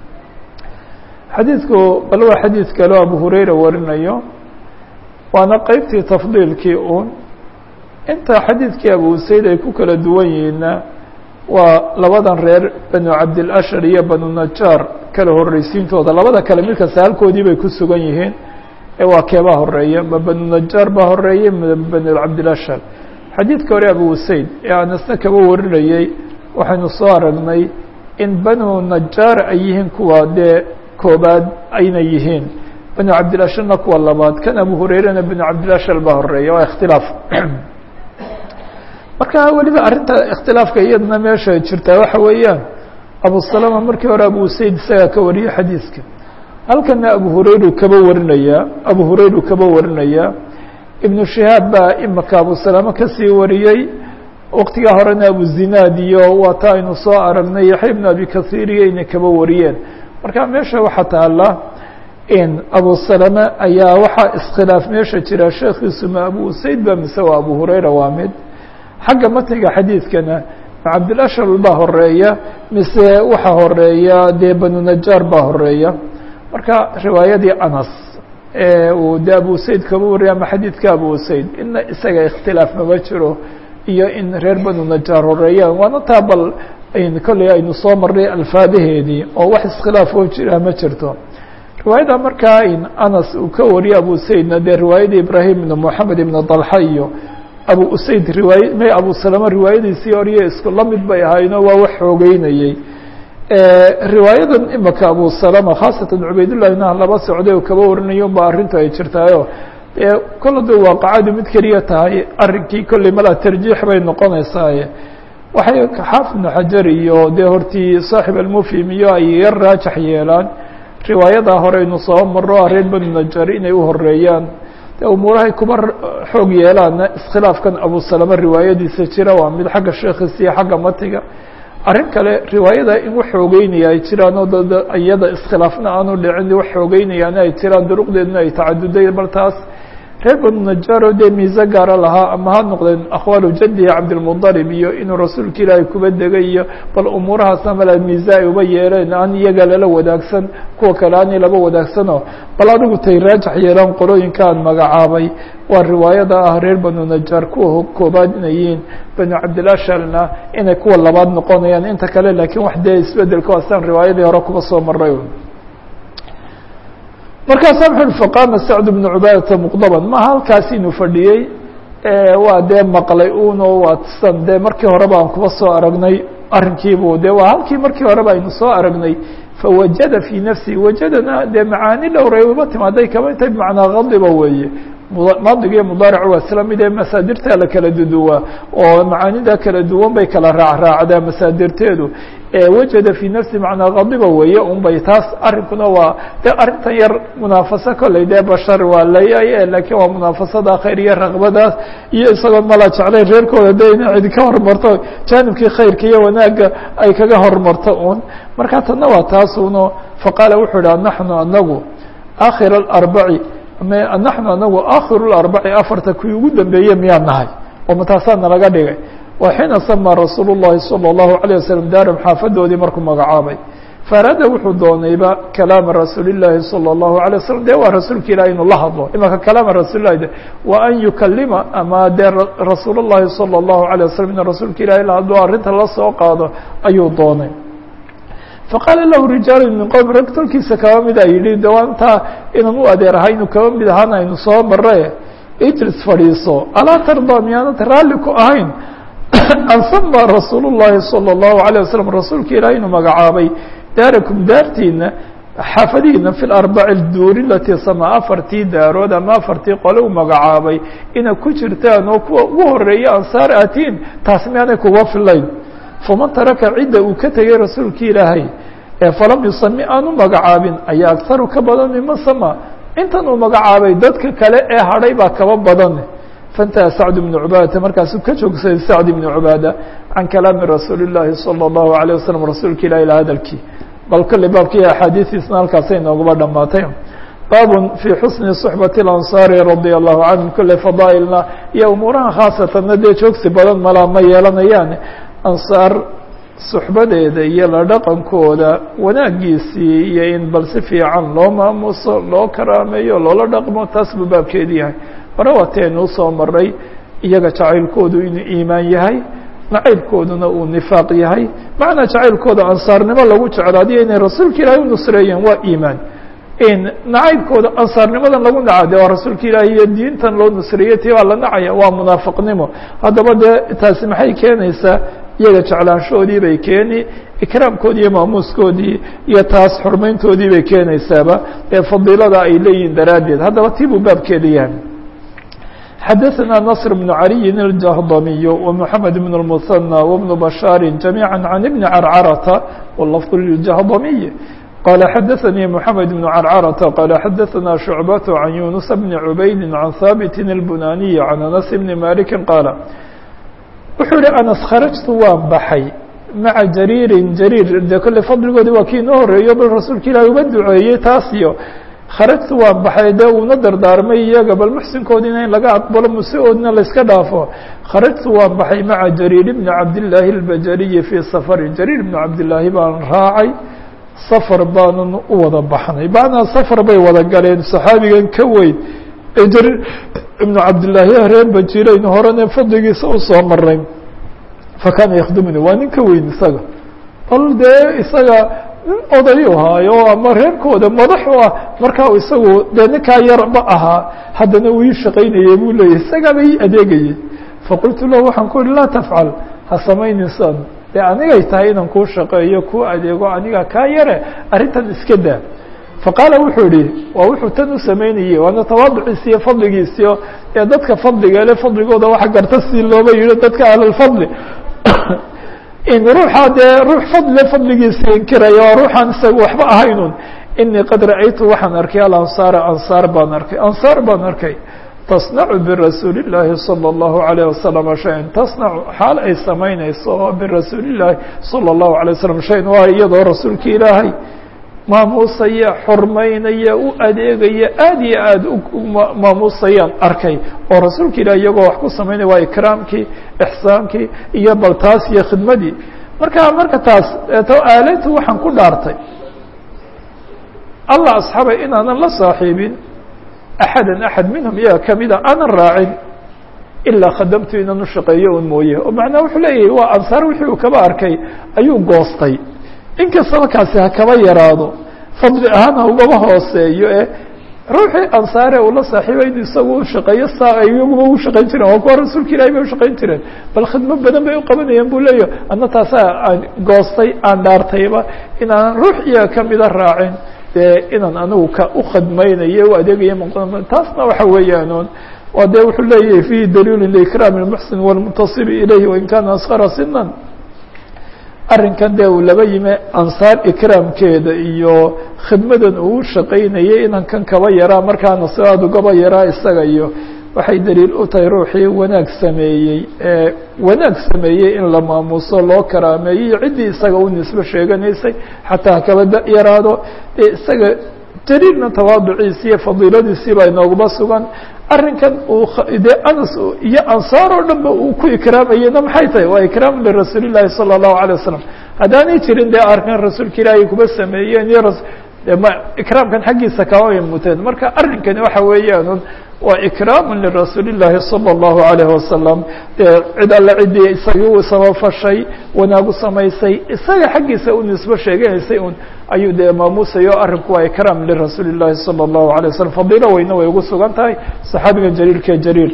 xadiidku bal waa xadiid kaleo abu hurayra warinayo waana qeybtii tafdiilkii uun inta xadiidkii abu usayd ay ku kala duwan yihiinna waa labadan reer banu cabdilashar iyo banu najaar kala horreysiintooda labada kale mid kasta halkoodii bay ku sugan yihiin waa keebaa horeeya ma banu najaar baa horeeya ma banu cabdilashar xadiidka hore abu usayd ee anasna kaba warinayey waxaynu soo aragnay in banu najaar ay yihiin kuwa dee koobaad ayna yihiin banu cabdilasharna kuwa labaad kan abu hureyrena banu cabdilashar baa horeeya waa ikhtilaaf marka weliba arrinta ikhtilaafka iyadana meesha jirtaa waxa weeyaan abu salama markii hore abu usayd isagaa ka wariyey xadiidka halkana abu hurayru kaba warinaya abu hurayru kaba warinaya ibnu shihaab baa imaka abu salaame kasii wariyey waqtigaa horena abu zinaad iyo waa ta aynu soo aragnay yaxya ibnu abi kahiir iyo inay kaba wariyeen marka meesha waxaa taala in abu salame ayaa waxaa iskhilaaf meesha jira sheekhiisu ma abu usayd ba mise waa abu hurayra waa mid xagga matniga xadiidkana cabdilashal baa horeeya mise waxaa horeeya dee banu najaar baa horeeya marka riwaayadii anas uu de abu usayd kaba wariyay ama xadiidka abu usayd ina isaga ikhtilaaf mama jiro iyo in reer banu najaar horeeyaan waana taa bal kolley aynu soo marnay alfaadaheedii oo wax iskhilaaf oo jira ma jirto riwaayada markaa in anas uu ka wariyay abu usaydna dee riwaayadii ibrahim ibn moxamed ibn dalxa iyo abu usayd riwaaya may abu salama riwaayadiisii horiyo isku la mid bay ahayno waa wax xoogeynayey riwaayadan imaka abu salama khaasatan cubaydullahina laba socday oo kaba warinayo ba arrintu ay jirtaayo dee kolla da waaqacadu mid keliya tahay arrinkii kolley malaa tarjiix bay noqonaysaaye waxay xaafid ibnu xajar iyo dee hortii saaxib almufhim iyo ay yar raajax yeelaan riwaayadaa hore aynu soo maro reer banu najar inay u horeeyaan de umuurahay kuba xoog yeelaanna iskhilaafkan abu salama riwaayadiisa jira waa mid xagga sheekhiisa iyo xagga matiga arrin kale riwaayada in wax xoogeynaya ay jiraan oo dad iyada iskhilaafna aanu dhicin wax xoogeynayaana ay jiraan duruqdeedna ay tacaduday bal taas reer banu najaaro dee miise gaara lahaa ama ha noqdeen akhwaalu jadihi cabdilmudalib iyo inuu rasuulka ilaahay kuba degay iyo bal umuurahaasna mala miise ay uba yeeleen aan iyaga lala wadaagsan kuwa kale aanay laba wadaagsanoo bal adigu tay raajax yeelaan qolooyinka aan magacaabay waa riwaayada ah reer banu najaar kuwa koobaad inay yihiin banu cabdilashalna inay kuwa labaad noqonayaan inta kale laakiin wax dee isbedelka asaan riwaayadii hore kuba soo maray markaasaa muxu ui faqaama sacd bnu cubaadata muqdaban maha halkaas inuu fadhiyey waa dee maqlay uno waa san dee markii horeba aan kuba soo aragnay arrinkiibu de waa halkii markii horeba aynu soo aragnay fawajada fii nafsihi wajadana dee macaani dhowray uba timaaday kaba intay bimacnaa kadiba weeye maadiga iyo mudaaric waa isla mid ee masaadirtaa la kala duduwaa oo macaanida kala duwan bay kala raacraacdaa masaadirteedu wajada fii nafsi macnaa kadiba weeye un bay taas arrinkuna waa de arrintan yar munaafaso kolley dee bashar waa layaye laakiin waa munaafasada khayr iyo raqbadaas iyo isagoo mala jeclayn reerkooda de ina cid ka hormarto jaanibkii khayrka iyo wanaagga ay kaga hormarto un marka tanna waa taas uno faqaala wuxuu ihi naxnu anagu akhir alarbaci naxnu anagu akhiru larbaci afarta kuwii ugu dambeeye miyaa nahay oo mataasaa nalaga dhigay waa xiina samaa rasuulu llahi salى اllahu عalيه waslm daaram xaafadoodii markuu magacaabay faaraada wuxuu doonayba kalaama rasuuli llaahi salى اllahu عalيه waslm de waa rasuulka ilahi inuu la hadlo imaka kalaama rasuul lahi wa an yukalima ama dee rasuul llahi salى اllahu عalيه waslm in rasuulka ilahi la hadlo arrinta la soo qaado ayuu doonay faqaala lahu rijaalu min qowmi rag tolkiisa kaba mid a yidhi de waa intaa inaan u adeerahay inuu kaba mid ahaan aynu soo mare ijlis fadhiiso alaa tardaa miyaanad raalli ku ahayn an sama rasuul llahi salى اllahu عalيه waslm rasuulka ilaah inuu magacaabay daarakum daartiina xaafadihiina fi larbaci duuri latii sama afartii daarood ama afartii qole u magacaabay inay ku jirtaan oo kuwa ugu horeeya ansaar atiin taas miyaanay kuga filayn faman taraka cidda uu ka tegay rasuulki ilaahay ee falam yusami aanu magacaabin ayaa agharu ka badan miman sama intan uu magacaabay dadka kale ee hadhay baa kaba badan faintaha sacd bnu cubaadata markaasuu ka joogsaday sacd ibnu cubaada can kalaami rasuuli llaahi salى اllahu عalيه waslm rasuulka ilahi la hadalkii bal kolley baabkii axaadiistiisna halkaasay nooguba dhamaatay baabun fii xusni صuxbati اlansaari radia allahu canhum kolley fadaa'ilna iyo umuuraha khaasatanna dee joogsi badan malaa ma yeelanayaan ansaar suxbadeeda iyo la dhaqankooda wanaagiisii iyo in bal si fiican loo maamuso loo karaameeyo loola dhaqmo taas buu baabkeedi yahay hore waateenuu soo maray iyaga jacaylkoodu inuu iimaan yahay nacaybkooduna uu nifaaq yahay macnaa jacaylkooda ansaarnimo lagu jeclaadiyo inay rasuulka ilaahay u nusreeyeen waa iimaan nacaybkooda ansaarnimadan lagu naca de waa rasuulka ilaahi iyo diintan loo nusreeyey tii baa la nacaya waa munaafiqnimo haddaba dee taasi maxay keenaysaa iyaga jeclaanshahoodii bay keeni ikraamkoodii iyo maamuuskoodii iyo taas xurmayntoodii bay keenaysaaba ee fadiilada ay leeyihin daraaddeed haddaba tii buu baabkeeda yahay xadaثna نصر بن علي الجهضمي ومحمد بن المثنى وبن بشhاaر جميعا عن بن عرcرة واللفظ للجهضمي qال xdثnي محamed بن crcرة qال xdثna شhuعبة عن يuنس بن عubayd عن hاbت البناني عن أنس بن مالك qاaل wuxuu yihi أنس kharجtu waan baxay maعa jarيiri jarيir de kole fadligoodi waa kii inoo horeeyo bal rasuulka ilahi uga duceeyey taas iyo kharajtu waan baxay dee uuna dardaarmay iyaga bal muxsinkoodina in laga aqbalo muse-oodna layska dhaafo kharajtu waan baxay maca jariir bni cabdillaahi albajariyi fii safari jariir bni cabdillaahi baan raacay safar baanan u wada baxnay macnaa safar bay wada galeen saxaabigan ka weyn ee jariir ibnu cabdillaahi reer bajirayn horena fadligiisa usoo maray fakaana yakhdumuni waa nin ka weyn isaga bal dee isaga nin odayu haayo ama reerkooda madax u ah markaa isagu dee ninkaa yarba ahaa haddana uu ii shaqaynayey buu leeyahy isagaaba ii adeegayey faqultu lahu waxaan ku uhi laa tafcal ha samaynaysaan dee anigay tahay inaan kuu shaqeeyo kuu adeego aniga kaa yare arrintan iska daa faqaala wuxuu yihi waa wuxuu tan u samaynayey waana tawaaduciisi iyo fadligiisiyo ee dadka fadliga le fadligooda waxa garta si looba yihi dadka ahlalfadli in ruuxa dee ruux fadle fadligiisa inkiraya waa ruuxaan isaga waxba ahaynun inii qad ra'aytu waxaan arkay alansaara ansaar baan arkay ansaar baan arkay tasnacu birasuuli llaahi salى اllahu alayh wasalam shayan tasnacu xaal ay samaynayso birasuuli llaahi salى اllahu alay wasalam shayan waa iyadoo rasuulka ilaahay maamuusaya xurmaynaya u adeegaya aada iyo aada maamuusayaan arkay oo rasuulka ilah iyagoo wax ku samaynaya waa ikraamkii ixsaankii iyo bal taas iyo khidmadii marka marka taas aalaytu waxaan ku dhaartay allah asxaabay inaanan la saaxiibin axada axad minhum iyaga kamida aanan raacin ilaa khadamtu inaan u shaqeeyo un mooye oo macnaa wuxuu leeyahay waa ansaar wixii uu kaba arkay ayuu goostay inkastaba kaasi ha kaba yaraado fadli ahaan ha ugaba hooseeyo e ruuxii ansaare uu la saaxiibay inu isagu u shaqeeyo saa ay iyaguba u shaqayn jireen waa kuwa rasuulka ilahi bay ushaqayn jireen bal khidmo badan bay uqabanayeen buu leeyahy adna taasaa aan goostay aan dhaartayba inaanan ruux iyaga kamida raacin dee inaan anigu ka ukhadmaynayo u adeegaya taasna waxa weeyaan waa dee wuxuu leeyahay fihi daliilu likraam اlmuxsin wاlmuntasibi ilayhi wain kana askara sinan arrinkan dee uu laba yime ansaar ikraamkeeda iyo khidmadan uu u shaqaynayay inan kan kaba yaraa markaana sidaad ugaba yaraa isaga iyo waxay daliil u tahay ruuxii wanaag sameeyey ee wanaag sameeyey in la maamuuso loo karaameeyo iyo ciddii isaga u nisbo sheeganaysay xataa hakaba yaraado dee isaga jaliilna tawaaduciisi iyo fadiiladiisii baa inooguma sugan arrinkan uu dee anas iyo ansaar oo dhan ba uu ku ikraamayena maxay tahay waa ikraam lirasuuli llahi salى الlahu عalيه wasalam haddaanay jirin dee arkan rasuulka ilaahay kuba sameeyeen iyo ma ikraamkan xaggiisa kama muteen marka arrinkani waxa weeyaan waa ikraam lirasuuli llahi salى الlahu عalayه wasalam dee cid alle ciddii isagii u samafashay wanaagu samaysay isaga xaggiisa u nisbo sheeganaysay un ayuu dee maamuusayo arrinku waa ikraam lirasuuli llahi salى الlahu عalيه wasalam fadiilo weyne way ugu sugan tahay saxaabiga jaliilka jariir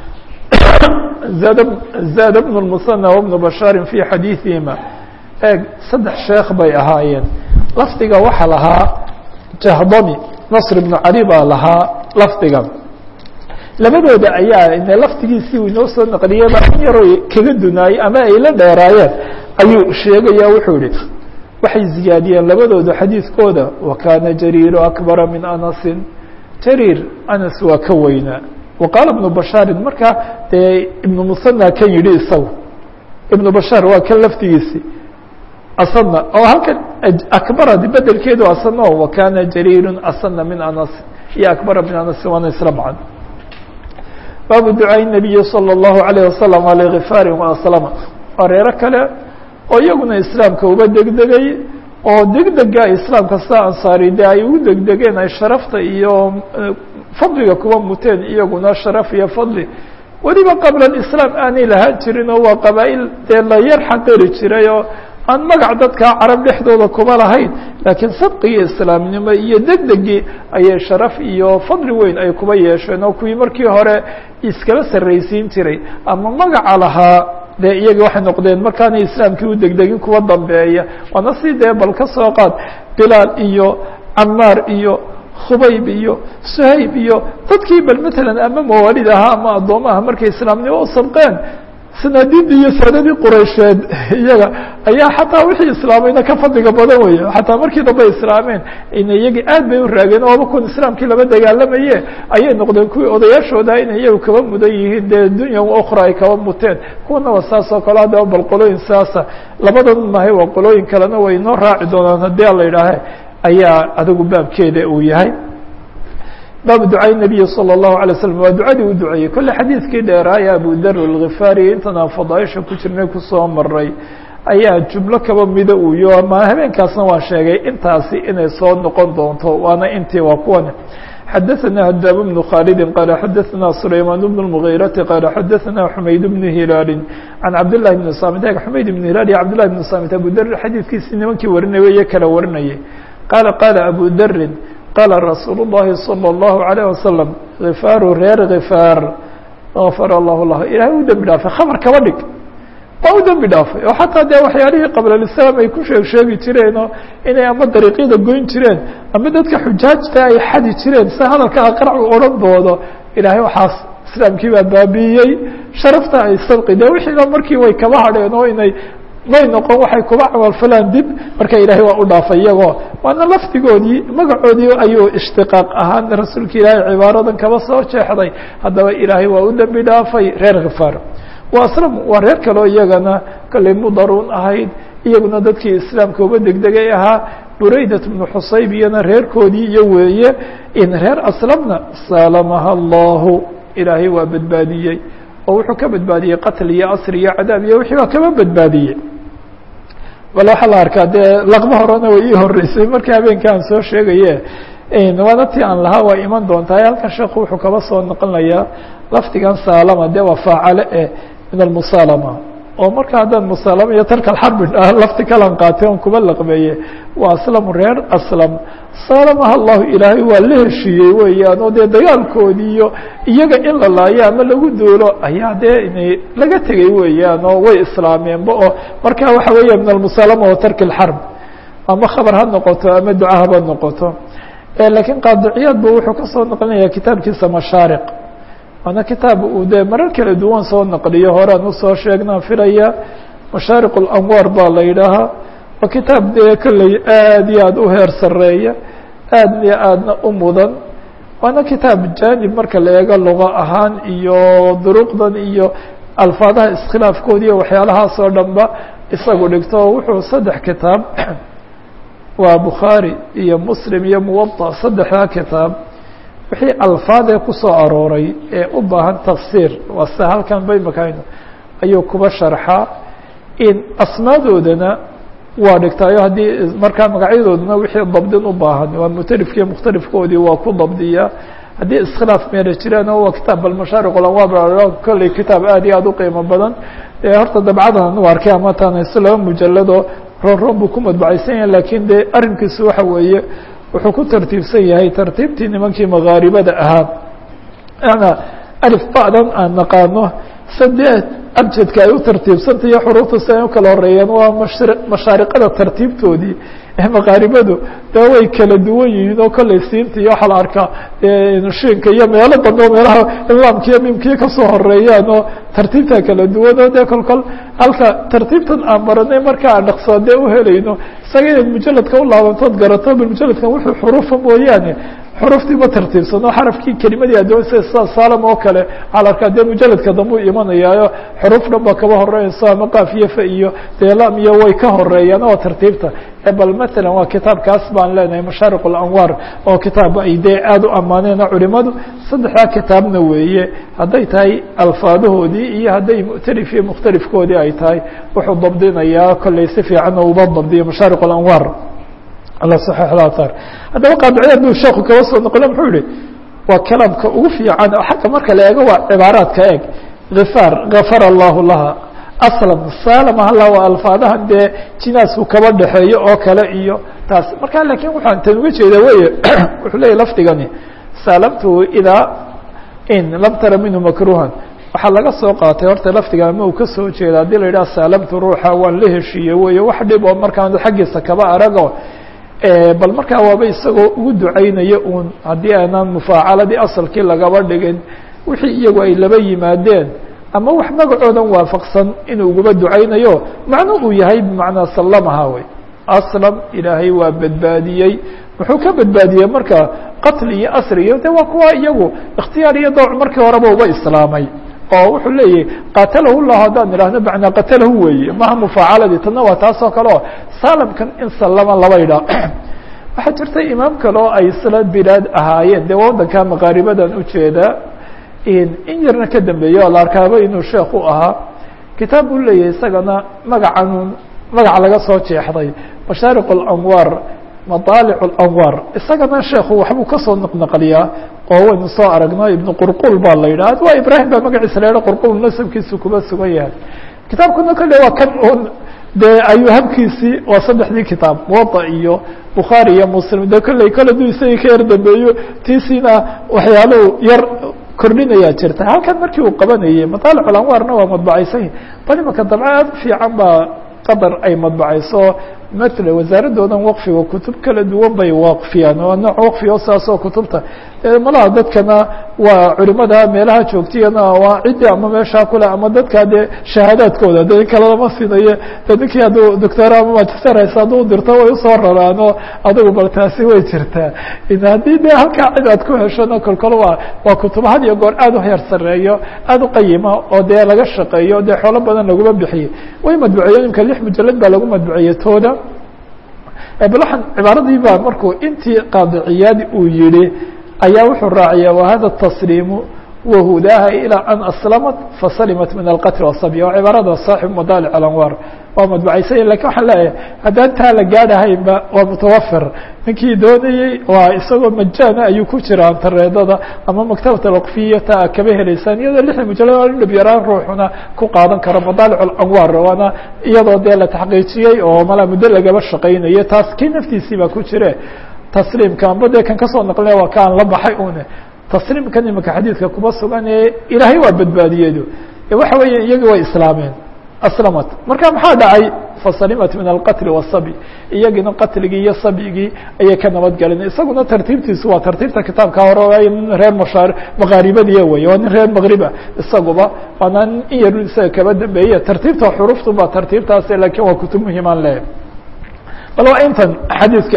zaad bn الmusanى wbnu bashaarin fi xadiiثihima eeg saddex sheekh bay ahaayeen lafdiga waxaa lahaa jahdami nasr ibnu cali baa lahaa lafdiga labadooda ayaa ine laftigiisii uu inoo soo naqliyaba in yaroo kaga dunaayey ama ay la dheeraayeen ayuu sheegaya wuxuu yihi waxay ziyaadiyeen labadooda xadiidkooda wakaana jariiru akbara min anasin jariir anas waa ka weynaa waqaala ibnu bashaarin marka dee ibnu musanaa kan yidhi isagu ibnu bashaar waa kan laftigiisii asana oo halkan akbarad bedelkeedu asana o wakana jariiru asana min anas iyo akbara min anas waana isla macan baabu ducaaءi الnabiyi salى الlahu عalيه wasalam alغifaari وaslama waa reero kale oo iyaguna islaamka uba degdegay oo degdega islaamka sida ansaari de ay ugu degdegeen ay sharafta iyo fadliga kuba muteen iyaguna sharaf iyo fadli weliba qabla islaam aanay lahaan jirin oo waa qabaa-il dee la yar xaqiri jiray oo aan magac dadkaa carab dhexdooda kuma lahayn laakiin sabqigii islaamnimo iyo degdegii ayay sharaf iyo fadli weyn ay kuba yeesheen oo kuwii markii hore iskala sarraysiin jiray ama magaca lahaa dee iyagii waxay noqdeen markaanay islaamkii u degdegin kuwa dambeeya waana si dee bal ka soo qaad bilaal iyo camaar iyo khubayb iyo suhayb iyo dadkii bal matalan ama mawaalid ahaa ama addoomaha markay islaamnimo u sabqeen sanaadidii iyo saadadii quraysheed iyaga ayaa xataa wixii islaamayna ka fadliga badan weeye xataa markii dambe islaameen ina iyagii aad bay u raageen ooba kun islaamkii laba dagaalamaye ayay noqdeen kuwii odayaashooda inay iyagu kaba mudan yihiin dee dunya ukhra ay kaba muteen kuwana waa saas oo kale haddaba bal qolooyin saasa labadan mahay waa qolooyin kalena way inoo raaci doonaan haddii a la yidhaahe ayaa adigu baabkeeda uu yahay baabu ducaa nabiyi salى الlahu alay slam waa ducadii u duceeyey kolle xadiidkii dheeraaya abu dar alkhifaari intanaan fadaaisha ku jirnay kusoo maray ayaa jumlo kaba mida uu yo ama habeenkaasna waan sheegay intaasi inay soo noqon doonto waana intii waa kuwan xadaثna hadaab بن khaalidi qaala xadaثna sulaymaan بن الmغيرati qaala xadaثna xumayd بن hilaali can cabdالlahi بn samit xumayd بn hilaal iyo cabdالlahi بn samit abu dar xadiidkiisi nimankii warinaya iyo kala warinayay qaala qaala abu darin qaala rasuul الlahi salى الlahu عalيه wasalam khifaaru reer khifaar غafar allahu lah ilahay u dembi dhaafay khabar kaba dhig waa u dembi dhaafay oo xataa dee waxyaalihii qablalislaam ay ku sheeg sheegi jireenoo inay ama dariiqyada goyn jireen ama dadka xujaajta ay xadi jireen si hadalka aqracu odhan doodo ilaahay waxaas islaamkii baa baabiiyey sharafta ay sabqi dee wixiina markii way kaba hadheen oo inay may noqon waxay kuba camalfalaan dib marka ilaahay waa u dhaafay iyagoo waana lafdigoodii magacoodii ayuu ishtiqaaq ahaan rasuulka ilaahay cibaaradan kaba soo jeexday haddaba ilaahay waa u dembi dhaafay reer khifaar waa aslam waa reer kaleo iyagana kallay mudaruun ahayd iyaguna dadkii islaamka uba degdegay ahaa buraydat bnu xusayb iyana reerkoodii iyo weeye in reer aslamna salamaha allahu ilaahay waa badbaadiyey oo wuxuu ka badbaadiyey qatl iyo asr iyo cadaab iyo wixii baa kaba badbaadiyey bal waxaa la arkaa dee laqmo horena way ii horeysay markii habeenka aan soo sheegaye waana ti aan lahaa waa iman doontaa halkan sheekhu wuxuu kaba soo noqonayaa lafdigan saalama dee waa faacale eh min almusaalama oo marka haddaan musaalama iyo tarka alxarbi lafti kalan qaatay on kuba laqbeeye waa aslamu reer aslam saalamaha allahu ilaahay waa la heshiiyey weeyaan oo dee dagaalkoodii iyo iyaga in la laayo ama lagu duulo ayaa dee inay laga tegay weeyaan oo way islaameenba oo marka waxa weeya min almusaalama wa tarki alxarb ama khabar ha noqoto ama duca haba noqoto lakiin qaadiciyaad bu wuxuu kasoo naqlinaya kitaabkiisa mashaariq waana kitaab uu dee marar kala duwan soo naqliyo horean usoo sheegnaan filaya mashaariq اlanwaar baa la yidhaahaa waa kitaab dee kolley aad iyo aad u heer sareeya aad iyo aadna u mudan waana kitaab janib marka la eego luqa ahaan iyo duruqdan iyo alfaadaha iskhilaafkoodi iyo waxyaalahaas oo dhan ba isagu dhigto wuxuu saddex kitaab waa bukhaarي iyo muslim iyo muwaطa saddexdaa kitaab wixii alfaadee kusoo arooray ee u baahan tafsiir waa sida halkan baymakayno ayuu kuba sharxaa in asmaadoodana waa dhigtaayo haddii markaa magacyadoodana wixii dabdin u baahan waa mutalifkiiyo mukhtalifkoodii waa ku dabdiyaa haddii iskhilaaf meera jiraana waa kitaab balmashaariq lanwaar kolley kitaab aad iyo aad u qiimo badan ee horta dabcadan anigu arkay ama taanayso laba mujalado roonroon buu ku madbacaysan yahay lakiin dee arrinkiisu waxa weeye wuxuu ku tartiibsan yahay tartiibtii nimankii makaaribada ahaa ana alif ba'dan aan naqaano saddeed abjadka ay u tartiibsantah iyo xuruufta si ay u kala horeeyeen waa mash mashaariqada tartiibtoodii ee makaaribadu dee way kala duwan yihiin oo kolley siinta iyo waxaa la arkaa shiinka iyo meelo dambe oo meelaha imaamkiiyo mimkiyo kasoo horeeyaan oo tartiibta kala duwan oo dee kol kol halka tartiibtan aan baranay marka aan dhaqsoodee uhelayno isaga inaad mujaladka u laabantood garato bal mujaladkan wuxuu xuruufa mooyaane xuruftii ma tartiibsano xarafkii kelimadii adoonsay sida salam oo kale waxaa la arkaa dee mujaladka dambe u imanayaayo xuruuf dhan ba kaba horeyso ama qaaf iyo fa iyo delam iyo way ka horeeyaan oo tartiibta bal matalan waa kitaabkaas baan leenahay mashaariq اlanwaar oo kitaab ay dee aada u amaaneena culimadu saddexdaa kitaabna weeye hadday tahay alfaadahoodii iyo hadday mu'talif iyo mukhtalifkoodii ay tahay wuxuu dabdinayaa kolley si fiican oo uba dabdiyo mashaariq اlanwaar ala saxiixdatar haddaba qaadiciyaad buu sheeku kaba soo noqole muxuu yihi waa kalaamka ugu fiican oo xagga marka la eego waa cibaaraadka eeg khifaar gafara allahu laha aslam salama hala waa alfaadahan dee jinaasku kaba dhexeeyo oo kale iyo taas marka lakin waxaan tan uga jeeda weye wuxuu leyahy lafdigani saalamtuhu idaa in lam tara minhu makruhan waxaa laga soo qaatay horta lafdiga ama uu kasoo jeeda haddii la yidhaha saalamtu ruuxa waan la heshiiyey weye wax dhib oo markaan xaggiisa kaba arago bal markaa waaba isagoo ugu ducaynaya uun haddii aanan mufaacaladii asalkii lagaba dhigin wixii iyagu ay laba yimaadeen ama wax magacoodan waafaqsan inuu uguba ducaynayo macno uu yahay bimacnaa sallamaha wey aslam ilaahay waa badbaadiyey muxuu ka badbaadiyey marka qatli iyo asri iyo de waa kuwa iyagu ikhtiyaar iyo dawc markii horeba uba islaamay oo wuxuu leeyahy qatalahu llah haddaan idhahno macnaa qatalahu weeye maha mufaacaladii tadna waa taas oo kale oo salamkan in sallama laba idhaa waxaa jirta imaam kale oo ay isla bilaad ahaayeen dee waddanka maqaaribadan ujeedaa in yarna ka dambeeyo oo la arkaaba inuu sheekh u ahaa kitaab buu leeyahay isagana magacan magac laga soo jeexday mashaariq اlanwaar maطaalic اlanwaar isagana sheekhu waxbuu kasoo naqnaqliyaa oo waynu soo aragno ibnu qurqul baa la yidhah waa ibrahim baa magaciisa la yidhah qurqul nasabkiisu kuba sugan yahay kitaabkuna kale waa kan un dee ayuu habkiisii waa saddexdii kitaab muwaطa iyo bukhaari iyo muslim de kolley kole duu isagii ka yar dambeeyo tiisiina waxyaaluhu yar kordhinayaa jirta halkan markii uu qabanayey maطaalic اlanwaarna waa madbacaysan bal imaka dabco aad u fiican baa qadar ay madbacayso mala wasaaradoodan waqfiga kutub kala duwan bay waqfiyaan waa nooc waqfiga saasoo kutubta malaha dadkana waa culimada meelaha joogtiyana waa ciddi ama meeshaa kule ama dadka dee shahaadaadkooda de kale lama sinayo de ninkii hadduu doctor ama magister haysa hadduu dirto way usoo raraano adigu bal taasi way jirtaa haddii de halkaa cid aad ku heshona kolkol waa waa kutubo had iyo goor aad u heer sareeyo aad u qayima oo dee laga shaqeeyo dee xoolo badan laguma bixiyey way madbuceeyen imka lix mujalad baa lagu madbuceeyey tooda bal waxaan cibaaradii baa markuu intii qaadiciyaadi uu yihi ayaa wuxuu raaciya wahada tasliimu wahudaha ilaa an aslamat fasalimat min alqatl wasaby waa cibaarada saaxib madaalic alanwaar waa madbucaysanya lakin waxaan leeyahay haddaan taa la gaadhahaynba waa mutawafir ninkii doonayey waa isagoo majaana ayuu ku jira antareedada ama maktabata waqfiya taa kaba helaysaan iyadoo lixda mujalad in dhab yaraan ruuxuna ku qaadan karo madaalic alanwaar waana iyadoo dee la taxqiijiyey oo mala muddo lagaba shaqaynayo taas kii naftiisii baa ku jire tasliimka amba dee kan kasoo naqlina waa kaan la baxay une tasliimkan imika xadiidka kuma sugan ee ilaahay waa badbaadiyeedu waxa weeye iyagii way islaameen aslamat marka maxaa dhacay fasalimat min alqatli wasabi iyagiina qatligii iyo sabigii ayay ka nabad galeen isaguna tartiibtiisu waa tartiibta kitaabka hore nin reer mashaar maqaaribadiya wey waa nin reer maqriba isaguba waana in yar isaga kaba dambeeye tartiibta xuruftu ba tartiibtaas lakin waa kutub muhimaan leh bal waa intan xadiidka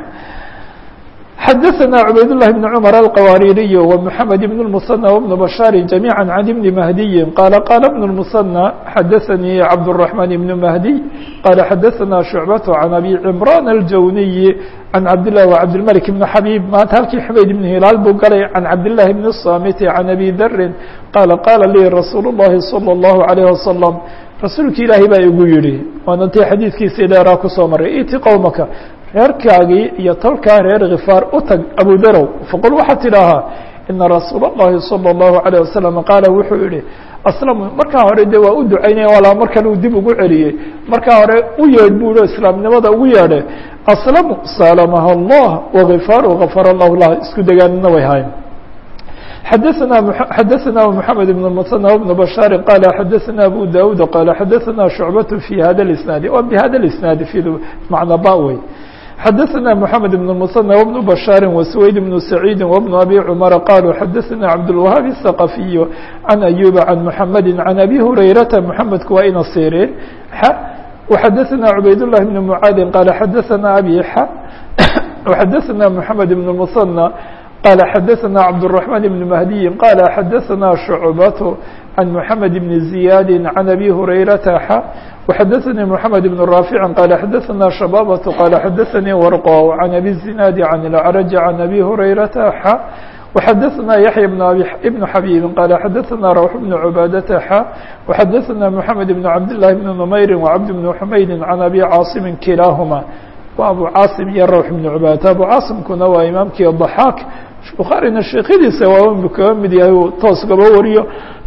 xdثna عbayd اللh بن cمر الqwاririي ومحamed بن المثنى وبن بشhاr جميعا عن بن مهدي qال qال بن المثنى xdثnي cبدالرحمن بن مهدي qال xdثna شعبة عن أbي عمران الجوني عن cبدالله وcبدالملك بن حبيب maanta halkii xmayd بن هiلاal buu galay عن cبداللahi بن الصامت عن أbي dr qال qاla lii رasuuل اللhi صلى الله عليه وسلم rasuulki ilaahay baa igu yihi waana tii xadiidkiisii dheeraa kusoo maray iti qowmaka reerkaagii iyo tolkaa reer khifaar u tag abudarow faqul waxaad tidhaahaa ina rasuula اllahi salى الlahu عalيه wasalam qaala wuxuu yihi aslamu markaa hore de waa u ducaynaya walaa markan uu dib ugu celiyey markaa hore u yeedh bu ihi islaamnimada ugu yeedhe aslamu salamaha allah wagifaaru gafar allahu lah isku degaanina way hayn xdثna xdثna محamed بن المثنى وبن بشhاr qال xdثna أbو dاud qال xdثna شhuعبة في hada الاسناad wa bhada الاسناad mعنى ba wey xdثna محamed بن المثنى وبن بشhاr وسويد بن سعيد وبن أbي cمر qالوا xdثna cبدالوهاaب الثقفي عن أيوب عن محمد عن أbي هريرةa محمedku waa ina sيreen وxdثna عbayd اللh بن معاad qال xdثna أbي وxdثna محamed بن المثنى قال xdثna cبدالرحمن بن مهدي قال xdثna شعبة عن محمد بن زياد عن أbي هريرة ح وxdثnي محمد بن رافع قال xdثna شبابة قال xdثnي ورقا عن أbي الزناad عن الأعرج عن أbي هريرة ح وxdثna يحيى بن حبيب قال xdثna روح بن عباadة ح وxdثna محمد بن عبدالله بن نمير وعبد بن حميد عن أbي cاaصم كiلاahma wa abu cاaصم iyo rwح بن عباadة abu cاaصمkuna waa imaamkii ضحاak bukhaarina sheekhadiisa waa kaga mid yahay uu toos gaba wariyo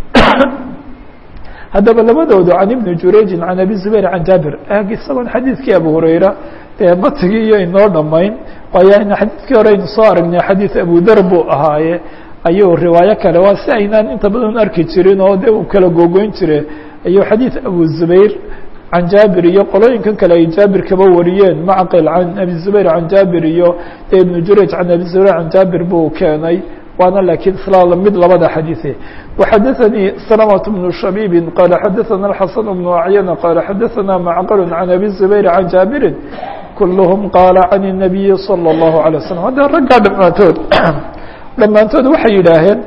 haddaba labadoodu can ibni jurayjin can abi zubayr can jaabir isagoon xadiidkii abu hurayra dee matigii iyo inoo dhamayn waayo xadiidkii hore aynu soo aragnay xadiid abudar buu ahaaye ayuu riwaayo kale waa si aynaan inta badan arki jirin oo de uu kala googoyn jire ayuu xadiid abu zubayr can jaabir iyo qolooyinkan kale ay jaabir kaba wariyeen macqil can abi zubayr can jaabir iyo ibnu jurayj can abi zubayr can jaabir buu keenay waana lakiin isla mid labada xadiiثe وxadaثnii سلمة بن شhبيب qال xadaثna الحaسن بن أعyن qال xadaثna معqل عن أbي الزبير عن جابر كلهم qال عن النبي صلى الله عليه وسلم hadda raggaa dhamaantood dhammaantood waxay yidhaaheen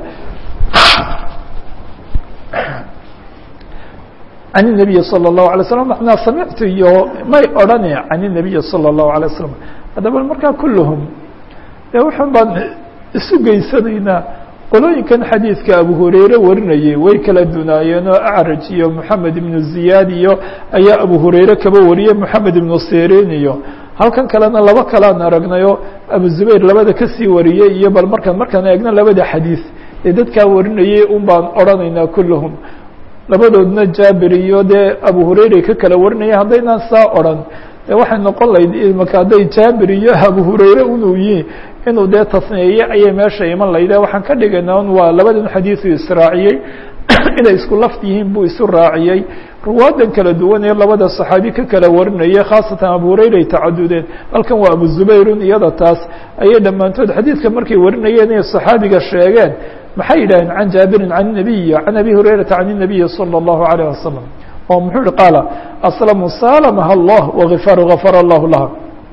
عن النبي صلى الله عليه وسلم معنaa samictu iyo may odhane عن النبي صلى الله عليه وسلم haddaba markaa kulهم de wuxun baan isu geysanaynaa qolooyinkan xadiidka abu hurayre warinayay way kala dunaayeen oo acraj iyo moxamed ibnu ziyaad iyo ayaa abu hurayre kaba wariyey moxamed ibnu sirin iyo halkan kalena laba kalaan aragnayo abu zubayr labada kasii wariyey iyo bal markaan markaan eegno labada xadiis ee dadkaa warinayay un baan odhanaynaa kulluhum labadoodna jaabir iyo dee abu hurayre ka kala warinaya haddaynaan saa odhan de waxay noqon lahayd imaka hadday jaabir iyo abu hurayre unuu yihin inuu dee tasniyeeye ayay meesha iman layde waxaan ka dhigaynaa un waa labadan xadiisu israaciyey inay isku laft yihiin buu isu raaciyey ruwaadan kala duwan ee labada saxaabi ka kala warinaya khaasatan abu hurayre ay tacadudeen halkan waa abu zubayrun iyada taas ayay dhammaantood xadiidka markay warinayeen inay saxaabiga sheegeen maxay yidhaheen can jaabirin can nabiy can abi hurayrata can الnabiyi salى الlahu عalيه wasalam oo muxuu yihi qaala aslamu salamaha allah wغifaaru gafar allahu laha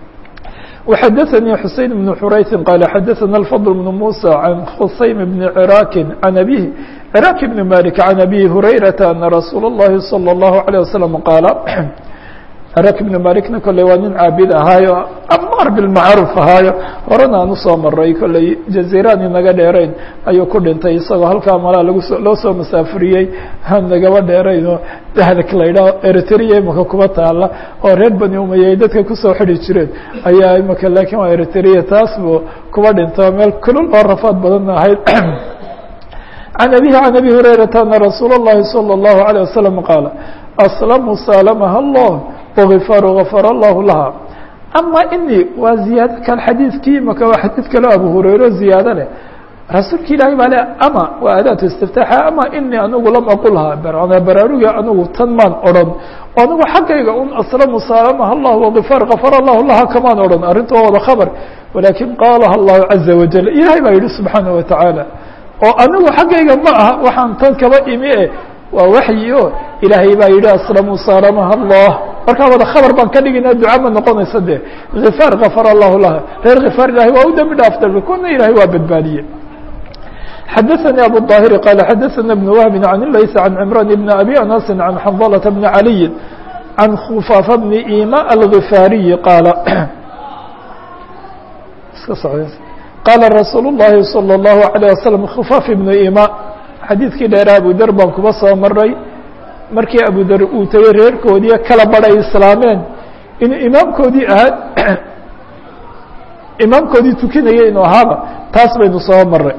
وxadaثnي xuseين بن xurayثi qال xadaثna الفضل بن موسى عن khusaym بن cراk عن أbيه cراk بن mالك عن أbي هurayرaةa أنa رasuul الlahi صلى الlaه عليه وسلم qاaل cراk بن malikna kolley waa nin caabid ahaayo amar بالmacruuf ahaayo horena aan usoo maray kolley jaزiraan inaga dheerayn ayuu ku dhintay isagoo halkaa malaa laguso loo soo masaafuriyey aan nagaba dheerayno dahlak la yidhaho eritrea imaka kuba taala oo reer bani umaya ay dadka kusoo xidi jireen ayaa imaka lakin waa eritrea taas buu kuba dhinto meel kulul oo rafaad badan ahayd عن أبيه عن أبي هريرة أن رsuuل اللhi صلى الله عليه وسلم qاaل أسلم سالمها الله وغفاar غفر الله لها أmا iني waa زiyaado kal xadيiثkii maka waa xadيiث kale abu هurayro زiyaado leh rasuulka ilaahay baa le ama waa adaatu اstiftaxa ama inii anigu lam aqulha baraaruga anigu tan maan odhan oo anigu xaggayga un aslamu saalamaha allah wغifaar gafar allahu laha kamaan odhan arrinta waa wada khabr walakin qaalaha allahu caza wajal ilahay baa yihi subxaanaه wataعaalى oo anigu xaggayga ma aha waxaan tan kaba imi e waa waxyi o ilaahay baa yihi aslamu saalamaha allah markaa wada khabar baan ka dhigayna duca ma noqonaysa de gifaar gafar allahu laha reer khifaar ilahay waa u dembi dhaafta kuna ilahay waa badbaadiye xadaثnي abu الظاhiri qال xadaثna بن wهb عan layث عan cمrان بn abi aنس عan xنظلة بn عaliي عan khفاafa بn ima الغifaariyi qaala qaala rasuul الlahi salى الlahu عalيه waslم khفاaf ibnu ima xadiidkii dheera abu der baan kuba soo maray markii abu der uu tegey reerkoodii kala badhay islaameen inuu imaamkoodii ahaa imaamkoodii tukinaya inuu ahaaba taas baynu soo maray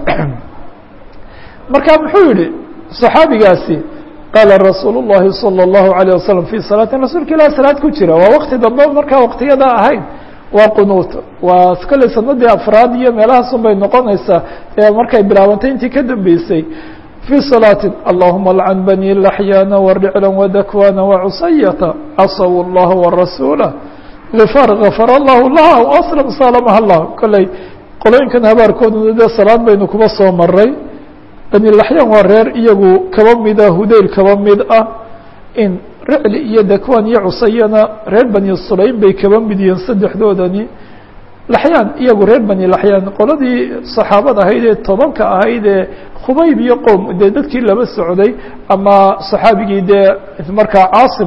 marka muxuu yihi صaxaabigaasi qaala rasuul الlahi salى الlahu عalيه waslم fي salaatin rasuulka ilah salaad ku jira waa wakti dambe markaa waktiyada ahayn waa qunuut waa kolley sanadii afraad iyo meelahaasun bay noqonaysaa ee markay bilaabantay intii ka dambeysay fii salaatin allahuma lcan bani laxyaana waricla wadakwana wacusayata casaw اllaha warasuula gifar gafar allahu laha aslam salamaha allah kolley qolooyinkan habaarkooduna dee salaad baynu kuba soo maray bani laxyaan waa reer iyagu kaba mida hudayl kaba mid ah in ricli iyo dakwan iyo cusayana reer bani sulaym bay kaba mid yihiin saddexdoodani laxyaan iyagu reer bani laxyaan qoladii saxaabada ahayd ee tobanka ahayd ee khubayb iyo qowm dee dadkii laba socday ama saxaabigii dee markaa caasim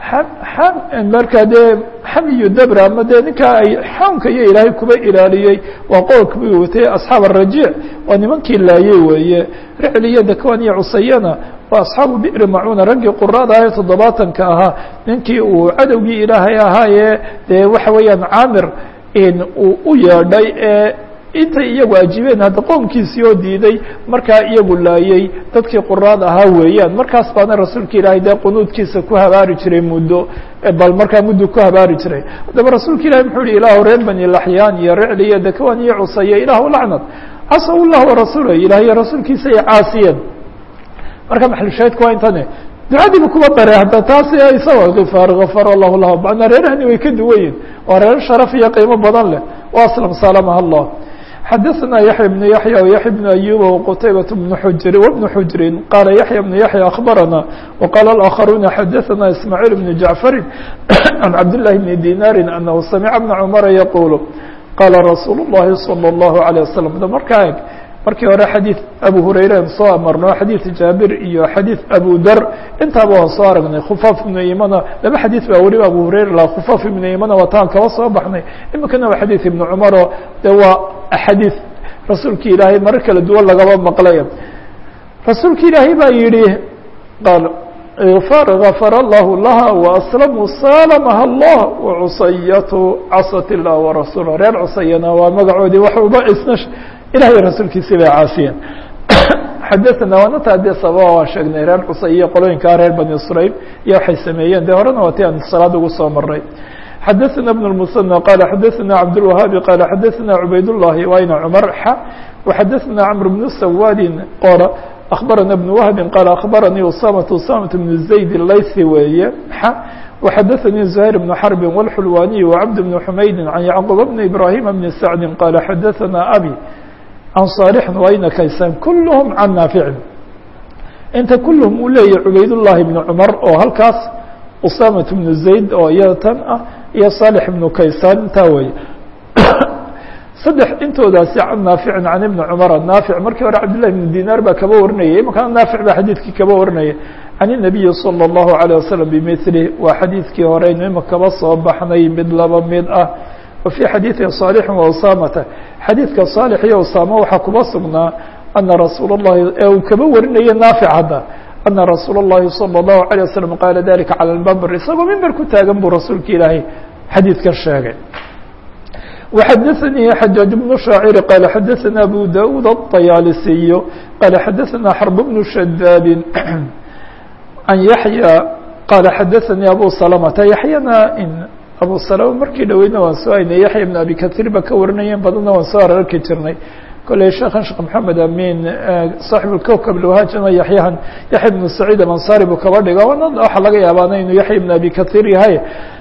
markaa dee xamiyu dabra ama dee ninkaa ay xawnka iyo ilaahay kuba ilaaliyey waa qowlkii watay asxaab arajiic waa nimankii laayey weeye ricli iyo dakwan iyo cusayana waa asxaabu bi'ri macuuna raggii quraada ah ee toddobaatanka ahaa ninkii uu cadowgii ilaahay ahaayee dee waxa weeyaan caamir uu u yeedhay ee intay iyagu ajiibeen hadda qoomkiisii oo diiday markaa iyagu laayey dadkii quraad ahaa weeyaan markaas baana rasuulka ilaahay dee qunuudkiisa ku habaari jiray muddo bal markaa muddo ku habaari jiray haddaba rasuulka ilahi muxuu yihi ilaahu reer bani laxyaan iyo ricli iyo dakwan iyo cusaye ilaahu lacnad casaw llah warasuula ilaah iyo rasuulkiisa ay caasiyeen marka maxlushaahidku waa intane ducadiiba kuba dare hadda taas isaga kifaar gafar allahu lah macnaa reerahani way ka duwan yihin waa reer sharaf iyo qiimo badan leh wa aslam salamaha allah xadaثna yaحya بن yaحyى وyaحya بن أyuba وqtaybaة بن xujri وبن xujri qala yaحya بن yaحyى أخbarana وqala الآkخaruna xadaثna ismاعيل بن jaعفari عan cabdاللahi بن dinاri أnahu samca بna cmra yqul qala rasuul الlahi slى الlahu عalيه waslم markaa eg markii hore xadiid abu hurayre an soo amarno xadiid jaabir iyo xadiid abu dar intaaba waan soo aragnay khufaaf ibnu imana laba xadiid baa weliba abu hurayre laha khufaaf ibnu imana wataan kaba soo baxnay iminkana waa xadiid ibnu cumaro de waa axaadiid rasuulki ilaahay marar kala duwan lagaba maqlay rasuulki ilaahay baa yihi qaal far gafar allahu laha waaslamuu salamaha allah wacusayatu casat illah warasuula reer cusayana waa magacoodii waxuba isna ilahay rasuulkiisii bay caasiyeen xadaثna waanata dee sababa waan sheegnay reer cusay iyo qolooyinkaa reer bani srayl iyo waxay sameeyeen de horena waa ti aan salaad ugu soo maray xadaثna بن المثنى qala xadaثna cabdالوahaabi qala xadaثna cubayd الlahi wayna cmar xa وxadaثna cmr بن sawadi qora أخbarana بن wهbi qala أخbaranii usamaة usamaة بن zayd laysi weeye xa وxadaثnii زhayr بن xرb والxulwaniي وcبd بن حmaydi عan yعqوب بن إbrahيm بن sacdi qala xadaثna abي عن صالح وayna kaysan kulهm can naafici inta kulهm uu leeyahy cubayd الlahi بن cmar oo halkaas usamaة بن zayd oo iyada tan ah iyo صالح بن kaysan intaa wey saddex intoodaasi can naaficin can ibni cumara naafic markii hore cabdillahi bn dinaar baa kaba warinayay imankana naafic baa xadiidkii kaba warinaya can الnabiyi salى الlahu عalيه wasalam bimilih waa xadiidkii horeynu ima kaba soo baxnay mid laba mid ah wa fii xadiidi صaalixin wa usamata xadiidka صaalix iyo usaama waxaa kuba sugnaa ana rasuul اllahi ee uu kaba warinaya naafic hadda ana rasuul الlahi salى الlahu عalيه wasalam qaala dalika calى lmembr isagoo mimber ku taagan buu rasuulka ilaahay xadiidkan sheegay وxadaثnii xajaaج بن شhaacir qال xadaثna abu daud الطayaalisiy qال xadaثna xرb بن shadاad عan yaحyى qala xadaثnii abu سلمةa yaحyana abu سلمة markii dhoweyna waan soo haynay yaحya بن abi kaثيir ba ka warinayeen badana waan soo ararki jirnay koley sheekhan sheekh محamed amin صaaxiب الkوkب lwhaajana yaحyahan yaحya بن سacيid amansari buu kaba dhiga waxa laga yaabaana inuu yaحya بن abi kaثيir yahay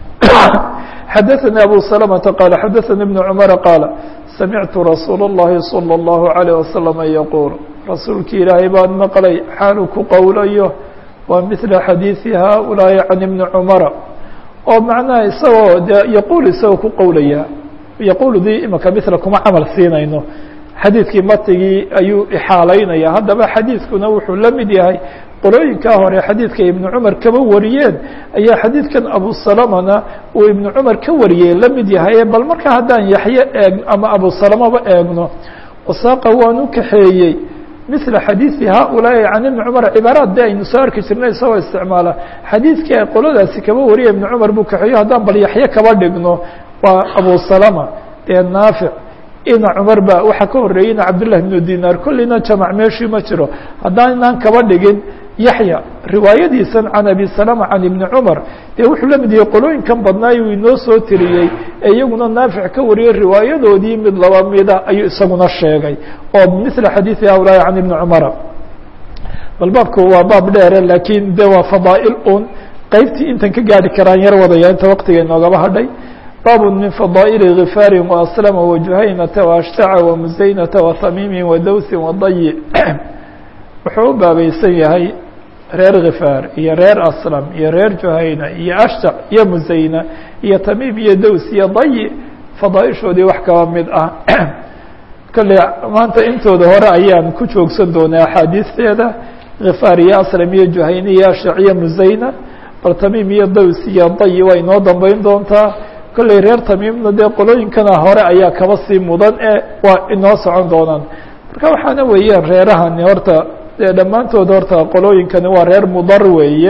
xadaثnي abu سلمةa qال xadaثnي بن cمر qاaل samictu rasuul الlahi صلى الlaه عليه وasلم yquل rasuulki ilaahay baan maqlay xaalu ku qowlayo waa mثla xadiiثi haؤulaaءi can iبni cmara oo macnaha isagoo de yaquul isagoo ku qowlaya yaquldii imika mila kuma camal siinayno xadiidkii matigii ayuu ixaalaynaya haddaba xadiidkuna wuxuu la mid yahay qolooyinkaa hore xadiidka ibnu cumar kaba wariyeen ayaa xadiidkan abu salamana uu ibnu cumar ka wariyey la mid yahay bal marka haddaan yaxye eeg ama abu salamaba eegno wasaaqa waan u kaxeeyey mila xadiidi haؤulaaءi can ibni cumar cibaaraad de aynu soo arki jirnay isagoo isticmaala xadiidkii ay qoladaasi kaba wariya ibnu cumar buu kaxeeyo haddaan bal yaxye kaba dhigno waa abu salama dee naafic ina cumar ba waxaa ka horeeyeyna cabdالlahi بnu dinaar kolleyna jamac meeshii ma jiro haddaanaan kaba dhigin yaxya riwaayadiisan can abi salama can ibni cumar dee wuxuu la mid yahay qolooyinkan badnaay uu inoo soo tiriyey ee iyaguna naafic ka wariyey riwaayadoodii mid laba mida ayuu isaguna sheegay oo mila xadiiثi haulaahi can ibni cumara bal baabku waa baab dheere laakiin de waa fadaa'il un qeybtii intan ka gaari karaan yar wadaya inta waqtiga inoogaba hadhay bab min fadaaئل غifaari وaslma وjuhaynata وashtaca وmusaynata وhamiimi wadawsi wadayi wuxuu u baabaysan yahay reer khifaar iyo reer aslam iyo reer juhayna iyo ashtac iyo musayna iyo tamiim iyo daws iyo dayi fadaaishoodii wax kaba mid ah kolley maanta intooda hore ayaan ku joogsan doonay axaadiisteeda khifaar iyo aslam iyo juhayna iyo ashtac iyo musayna bal tamiim iyo daws iyo dayi waa inoo dambeyn doontaa kolley reer tamiimna dee qolooyinkana hore ayaa kaba sii mudan ee waa inoo socon doonaan marka waxaana weeyaan reerahani horta dee dhammaantood horta qolooyinkani waa reer mudar weeye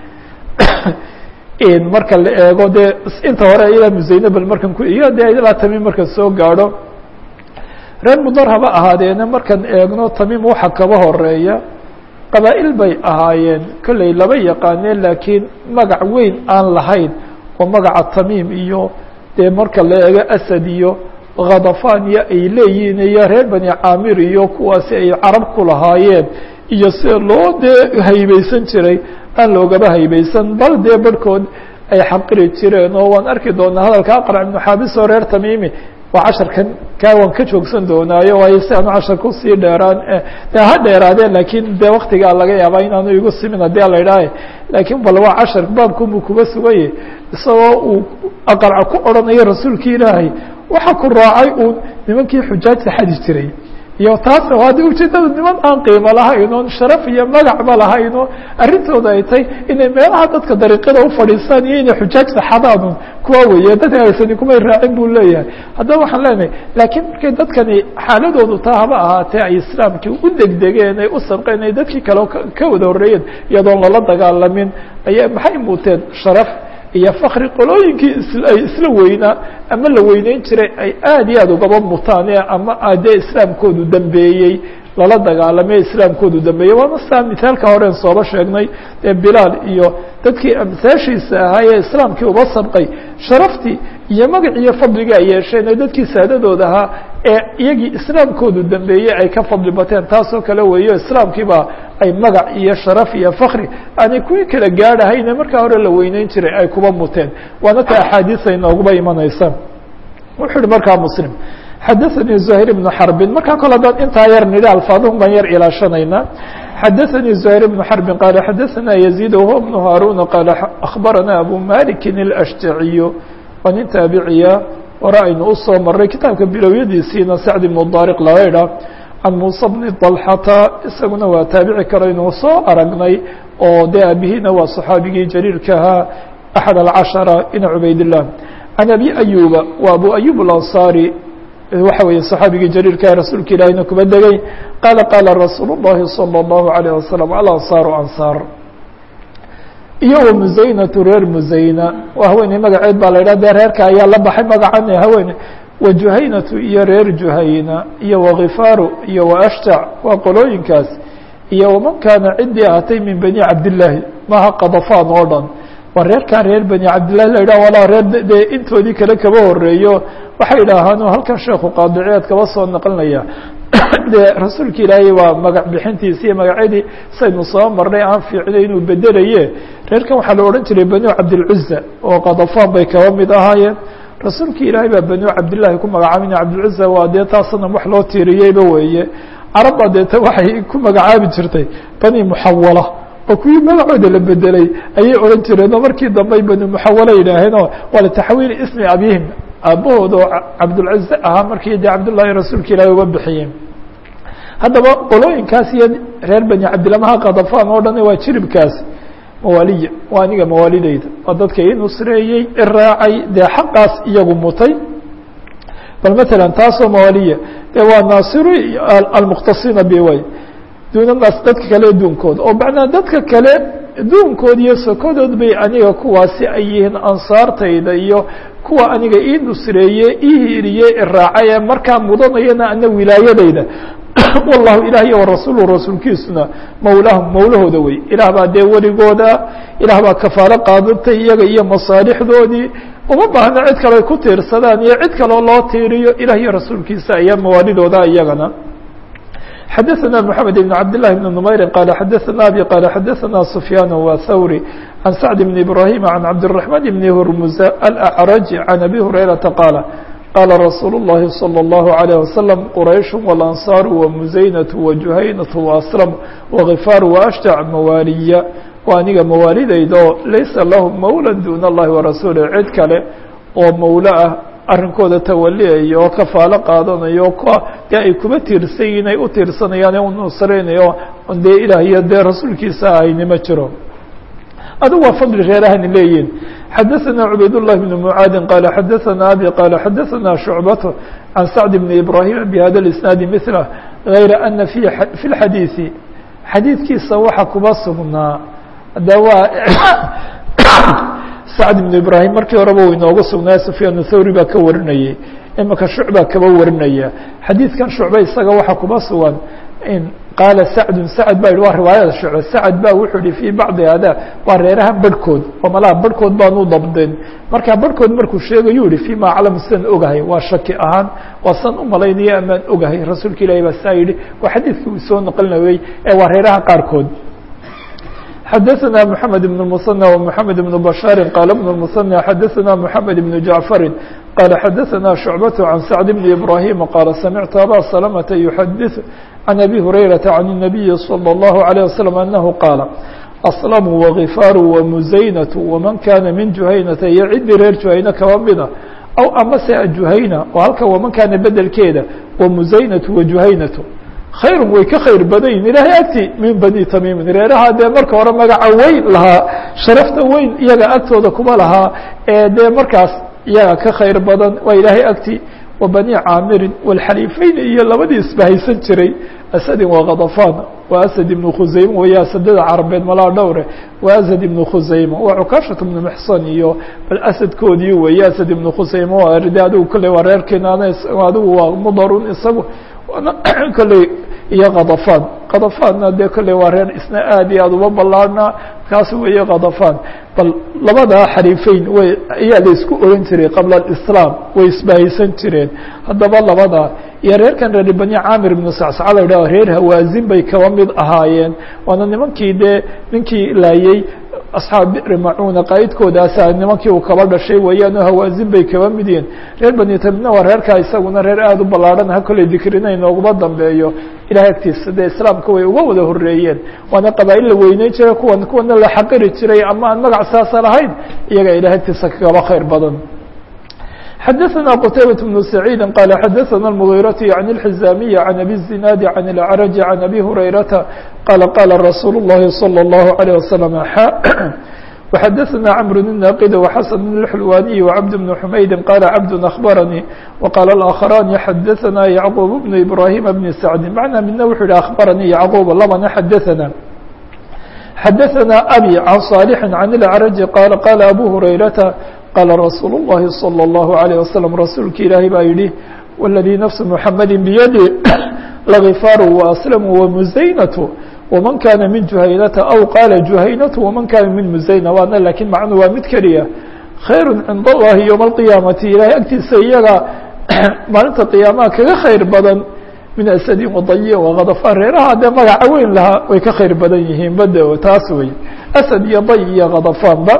marka la eego dee inta hore ilaa musayne bal markan ku iyo dee ilaa tamiim markan soo gaadho reer mudar haba ahaadeena markan eegno tamiim waxa kaba horeeya qabaa'il bay ahaayeen kolley laba yaqaaneen laakiin magac weyn aan lahayn oo magaca tamiim iyo dee marka la eego asad iyo khadafaan iyo ay leeyihiin iyo reer bani caamir iyo kuwaasi ay carab ku lahaayeen iyo sida loo dee haybeysan jiray aan loogaba haybeysan bal dee barhkood ay xaqiri jireen oo waan arki doonaa hadalka aqrac ibnu xaabis oo reer tamiimi waa casharkan kaa waan ka joogsan doonaayo waayo si aanu casharka usii dheeraan de ha dheeraadeen laakiin dee waktigaa laga yaabaa inaanu igu simin haddii ala idhaaha laakiin bal waa cashar baabkunbuu kuba suganye isagoo uu aqalca ku odhanayo rasuulki ilaahay waxa ku raacay uun nimankii xujaajta xadi jiray iyo taasna waa de ujeedada niman aan qiimo lahayn oon sharaf iyo magacba lahayn oo arrintooda ay tahay inay meelaha dadka dariiqada ufadhiistaan iyo inay xujaajta xadaanun kuwa weeye dadka haysani kumay raacin buu leeyahay haddaba waxaan leenahay laakiin markay dadkani xaaladoodu taa haba ahaatee ay islaamkii u degdegeen ay u sabqeen ay dadkii kale ka wada horreeyeen iyadoon lala dagaalamin ayaa maxay muuteen sharaf iyo fakri qolooyinkii ay isla weynaa ama la weyneyn jiray ay aad iyo aad ugaba mutaan ama dee islaamkoodu dambeeyey lala dagaalamay islaamkoodu dambeeyey waana saa mithaalka horen sooba sheegnay dee bilaal iyo dadkii amsaashiisa ahaa ee islaamkii uba sabqay sharaftii iyo magac iyo fadliga ay yeesheen ee dadkii saadadooda ahaa ee iyagii islaamkoodu dambeeyey ay ka fadli bateen taasoo kale weeyo islaamkiiba ay magac iyo sharaf iyo fakri aanay kuwii kala gaadhahayne markaa hore la weyneyn jiray ay kuba muteen waana ta axaadiisa inooguba imanaysa wuxuu uhi markaa muslim xadaثnي زهير بن حرب markaa kole dad intaa yar nidhi alfaadun baan yar ilaashanayna xadaثnي زهير بن حرب qال xadaثna يزيد وهو بن هاrون qال أخبرنا أبو مالك الأشجعي waa nin taabiciya hore aynu usoo maray kitaabka bilowyadiisiina sacd بن الdاrق laga idha can muسى بن طلحata isaguna waa taabici kale inuu soo aragnay oo de abihiina waa صxaabigii jaliilkahaa أحد الcaشhرة ina cubayd الlah عن أbي أyuba wa abu أyub الأنصاري waxa weeye صxaabigii jaliilka rasuulka ilaahina kuba degay qaala qaala rasuul الlahi salى الlahu عalيه wasalam alanصaaru ansaar iyo wamuzaynatu reer muzayna waa haweeney magaceed baa la idhah dee reerka ayaa la baxay magacan haweene wajuhaynatu iyo reer juhayna iyo wakifaaru iyo waashtac waa qolooyinkaas iyo waman kaana ciddii ahatay min bani cabdillaahi maha qadafaan oo dhan waa reerkaa reer bani cabdillahi la idhah walaa reer dee intoodii kale kaba horeeyo waxay idhaahaan halkan sheekhu qaadiciyaad kaba soo naqlinaya de rasuulka ilaahay waa magac bixintiisi iyo magacyadii saynu soo marnay aan fiicnay inuu bedelaye reerkan waxaa la odhan jiray banu cabdilcuza oo qadafaan bay kaba mid ahaayeen rasuulka ilaahay baa banu cabdillahi ku magacaabina cabdilcuza waa dee taasna wax loo tiiriyeyba weeye carabba deeta waxay ku magacaabi jirtay bani muxawala oo kuwii magacooda la bedelay ayay odhan jireen oo markii dambey banu muxawala yidhaaheenoo waa litaxwiili ismi abihim aabbahood oo cabdulcaze ahaa markii dee cabdullaahi rasuulka ilaahi uba bixiyeen haddaba qolooyinkaas iyo reer bani cabdilamaha kadafaan oo dhan waa jiribkaas mawaaliya waa aniga mawaalideyda waa dadka i nusreeyey i raacay dee xaqaas iyagu mutay bal matalan taasoo mawaaliya dee waa naasiru almukhtasina biway duuna naas dadka kale duunkooda oo macnaa dadka kale duunkood iyo sokodood bay aniga kuwaasi ay yihiin ansaartayda iyo kuwa aniga ii nusreeye ii hiiriye iraacay ee markaa mudanayana ana wilaayadayda wallahu ilaah iyo warasuulu rasuulkiisuna mawlaahum mawlahooda wey ilaah baa dee weligooda ilaah baa kafaalo qaadatay iyaga iyo masaalixdoodii uma baahna cid kale ay ku tiirsadaan iyo cid kaloo loo tiiriyo ilah iyo rasuulkiisa ayaa mawaalidooda iyagana xadaثna mحamed بn cabd لlah بn نmayri qala xadaثna abi qala xadaثna sufyaan wthawri can sacd bn ibrahim can cabdالرaحman bn hurmuza alأcraj can abi hurayrata qaala qala rasuul الlahi slى الlahu عalيه waslم quraysh wاlanصاar wmuزaynaة wajuhaynaة وaslm wغifaar وashtac mawaaliya waa aniga mawaalidayda oo laysa lahum mawla dun اllahi warasuulih cid kale oo mawlo ah arrinkooda tawaliyayo oo kafaalo qaadanayo dee ay kuba tiirsan yihin ay u tiirsanayaan ee u nusreynayo dee ilaah iyo dee rasuulkiisa ahayni ma jiro adigu waa fadli reerahani leeyihin xadaثna cubayd الlahi بn mعaadin qala xadaثna abi qala xadaثna شhucbat can sacd bn ibrahim bhada اisnaadi mثlah غayra ana fi fi اxadiiثi xadiidkiisa waxa kuba sugnaa de waa sacd ibn ibrahim markii horeba u inoogu sugnaa sufyaan thawri baa ka warinayay imika shucba kaba warinaya xadiidkan shucbe isaga waxaa kuba sugan in qaala sacdun sacd ba yihi waa riwaayada shucbe sacd ba wuxuu yihi fii bacdi hada waa reeraha barhkood oo malaha barhkood baanu dabdin markaa barhkood markuu sheegayuu yihi fima aclam sidan ogahay waa shaki ahaan waa san u malaynaya amaan ogahay rasuulka ilahi baa saa yihi waa xadiidkii uu soo naqlinayey ee waa reeraha qaarkood xadaثna mحamed بن المثنى ومحamed بن بشhاaر qال بن المثنى xadaثna محamed بن جaعفر qال xdثna شhuعبة عن سعد بن إبراهيم qال سمعت أbا سلمة يحdث عن أbي هريرة عن النبي صلى الله عليه وسلم أنه qاaل أصلم وغفاr ومزaynة وmaن kana min جuhaynةa iyo cidii reer جuhayne kaba mida aw amase جuhayna oo halka وmaن kana bedelkeeda ومزaynة وجuhaynaة khayr way ka khayr badayin ilahay agti min bani tamimin reeraha dee marka hore magaca weyn lahaa sharafta weyn iyaga agtooda kuma lahaa ee dee markaas iyaga ka khayr badan waa ilaahay agti wa bani caamirin walxaliifeyn iyo labadii isbahaysan jiray asadin waa khadafaan waa asad ibnu khusayma weeye asadada carabeed malaa dhowre waa asad ibnu khusayma waa cukaashat ibnu mixsan iyo bal asadkoodii weeye asad ibnu khusayma waa de adigu kolley waa reer kinaana adigu waa mudarun isagu kolley iyo khadafaan khadafaanna dee kolley waa reer isna aad iyo aad uba ballaarna kaas weeye khadafaan bal labadaa xariifeyn way ayaa la isku oran jiray qabla alislaam way isbahaysan jireen haddaba labadaa iyo reerkan reer bani caamir ibnu sacsaca la yidhaho reer hawaazin bay kaba mid ahaayeen waana nimankii dee ninkii laayey asxaab bicri macuuna qaa'idkoodaasa nimankii uu kaba dhashay weeyaanoo hawaazin bay kaba mid yihiin reer bani tamina waa reerkaa isaguna reer aada u ballaarhan ha kolley dikrina inooguma dambeeyo ilahay agtiisa dee islaamka way uga wada horeeyeen waana qabaa'il la weyneyn jiray kuwan kuwana la xaqiri jiray ama aan magac saasa lahayn iyaga ilahay agtiisa kagaba khayr badan xdثna qتيبة بن سعيid qال xdثna المغيرة عن الحزاmية عن أbي الزناad عن الأعرج عن أbي هريرة qال qال رsuuل اللhi صلى الله عليه وسلم وxdثna cمر الناqد وxسن الحلواني وعبد بن حمyد qال عبد أخبرني وqال الآخران xdثna يعقوب بن إبراهيم بن سعد معنى midna wuxuu hi أخبرني يعقوب labana xdثna xdثna أbي عن صالح عن الأعرج qال qال أbو هريرة qاla رasuul الlahi صلى الlaه عليه وسلم rasuulki ilaahay baa yihi والذي نفس محمد بيdي لغفاr وأسلم ومزaynة وmaن kana min جuhaynةa أو qاla جuhaynة وmaن kana min مزaynة waana lakiin macnu waa mid keliya khayr cind الlahi يوم القiyaaمaةi ilahay agtiisa iyaga maalinta قiyaamaha kaga khayr badan min أسdi وضayi وkadفan reeraha dee magaca weyn lahaa way ka khayr badan yihiin bade taas wey أسد iyo ضy iyo kadفanba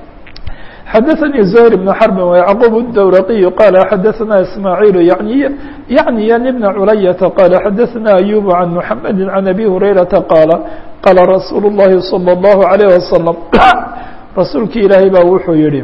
xdثnي زهير بن حرب ويعقوب الدورقي قال xdثna إسماعيل يعنيا بن عlyة قال xdثna أيوب عن محمد عن أبي هريرة قال qال رsuuل اللhi صلى الله عليه وسلم رasuulki ilaahay baa wuxuu yihi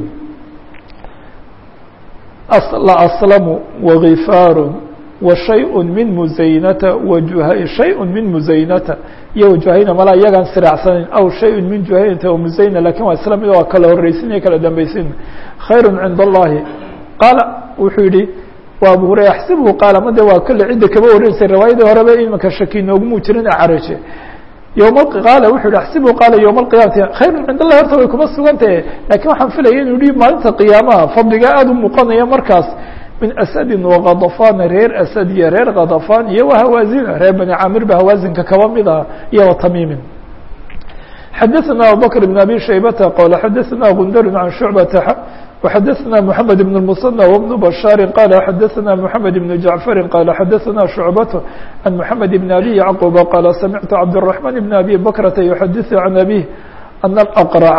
لأصلم وغفاar وشhayء min مزaynةa شhayء min مزaynةa iyo juhayna mala iyagaan siraacsanin aw shayء min juhaynata ومزayna lakin waa isla mid waa kala horeysin iyo kala dambeysin khayr cind الlahi qaala wuxuu yihi wa abu hurayra axsibhu qaala made waa kole cidda kaba wareysay riwaayadii horeba imanka shaki noogumuu jirin acraje yom qaala wuxuu yihi axsibhu qaala yowma alqiyaamati khayr cind allahi horta way kuma sugantahe lakin waxaan filaya inu yihi maalinta qiyaamaha fadliga aada u muuqanaya markaas min asadin wakadafan reer asad iyo reer kadafan iyo wahawaazina reer bani camir ba hawaazinka kaba mid ah iyo watamimin xadaثna abubakr بn abi shaybata qala xadaثna gundar can shucbata وxadaثna mحamed بن المصنى وبن bشhاr qala xadaثna mحamed بن جaعفr qala xadaثna شhucbaة عan mحamed بn abi yعqوb qala samictu cabdالرحمن بn abi bakrata يxadiث عan abيه أن الأqرع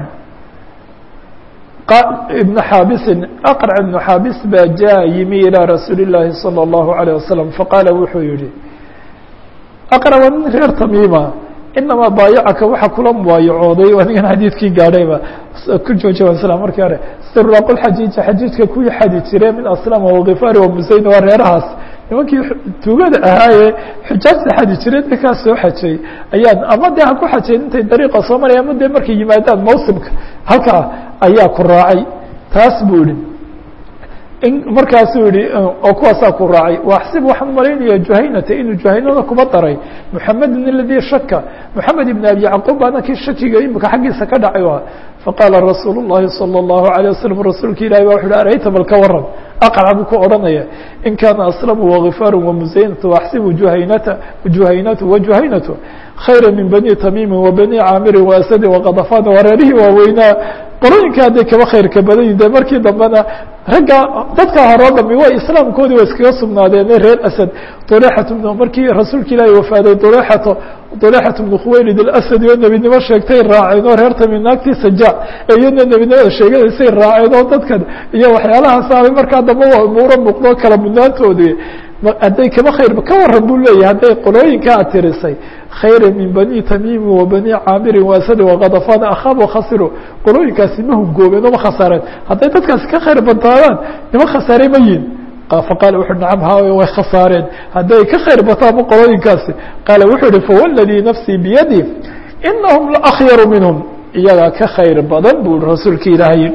بن xاabisi أqرع بن xاabis baa jaa yimi ilىa rasuuli الlahi صلى الlaه عليه وسلم faqaala wuxuu yihi أqرع waa nin reer tamiima inamaa baayacaka waxa kula mubaayacooday anigan xadiidkii gaadhayba ku jooja islam markii hore siraqul xajiija xajiijka kuwii xadi jire min aslama wakifaari wamusayna waa reerahaas nimankii tuugada ahaaye xujaajta xadi jireed ninkaas soo xajay ayaan ama dee ha ku xajayn intay dariiqa soo maraya ama dee markay yimaadaan mawsimka halkaa ayaa ku raacay taas buu yihi markaasuu yihi oo kuwaasaa ku raacay waxsib waxaan malaynaya juhaynata inuu juhaynada kuma daray muxamedin aladii shaka moxamed ibn abi yacquub baana kii shakiga imika xaggiisa ka dhacay faqaala rasuul الlahi salى الlahu عalيه waslm rasuulka ilahi ba wuxu uhi arayta bal ka waran aqrca buu ku odhanaya in kaana aslamu wagifaaru wamusaynatu waxsibu juhaynata juhaynatu wajuhaynatu khayra min bani tamiimi wabani caamirin waasadi wakadafan waa reerihii waaweynaa qolooyinka hadday kaba khayrka badan yihin de markii dambena ragga dadka horoo dhami way islaamkoodii way iskaga sugnaadeen reer asad duleexat markii rasuulka ilaahi wafaaday duleexato dulexat bnu khuwaylid alasadi oo nebinimo sheegtay raaceen oo reer tami naagtii sajaac ee iyadna nebinimada sheeganaysay raaceen oo dadkan iyo waxyaalahaasabay markaa damba waa umuuro muuqdo kala mudnaantoodii hadday kama khayr ka waran buu leeyahay hadday qolooyinka ad tirisay khayra min bani tamiimi wa bani caamirin waasadi wakadafan akhaabo khasiro qolooyinkaasi ma hungoobeen oo ma khasaareen hadday dadkaasi ka khayr badnaadaan nima khasaare ma yihin faqaala wuxu nacam ha way khasaareen hadday ka khayr bataanba qolooyinkaasi qaala wuxuu yihi fawaladii nafsii biyadi inahum laakyaru minhum iyagaa ka khayr badan buu rasuulka ilaahay yihi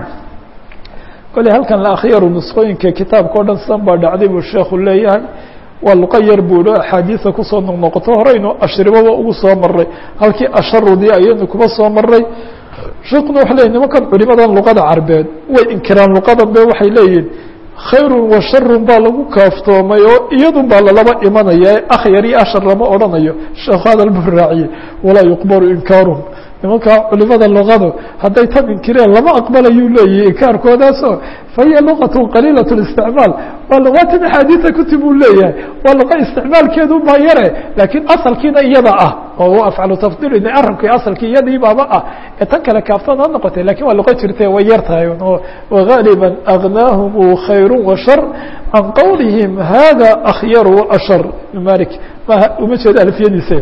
kole halkan laakyaru nusqooyinka kitaabka o dhan san baa dhacday buu sheekhu leeyahay waa luqa yar buu hi axaadiisa kusoo noqnoqoto horeynu ashribaba ugu soo maray halkii asharudii ayaynu kuba soo maray sheekuna waxa leyahy nimankan culimadan luqada carbeed way inkiraan luqadan be waxay leeyihin khayrun wa sharun baa lagu kaaftoomay oo iyadun baa lalaba imanaya akhyar iyo ashar lama odhanayo sheekhu hadal buu raaciyey walaa yuqbalu inkaaruhum nimanka culimada luqadu hadday tan inkireen lama aqbalayuu leeyahy inkaarkoodaaso fahiya luqat qaliilat اlisticmaal waa luqatan axaadiisa kutib uu leeyahay waa luqa isticmaalkeedu baa yare laakiin asalkiina iyada ah oo afcalu tafdil arabki asalkii iyadii baaba ah ee tan kale kaaftoon ha noqotay lakin waa luqa jirte way yar tahay wagaliba agnaahum khayr washar can qowlihim hada akhyar ashar malik uma jeedo alfiyadiisa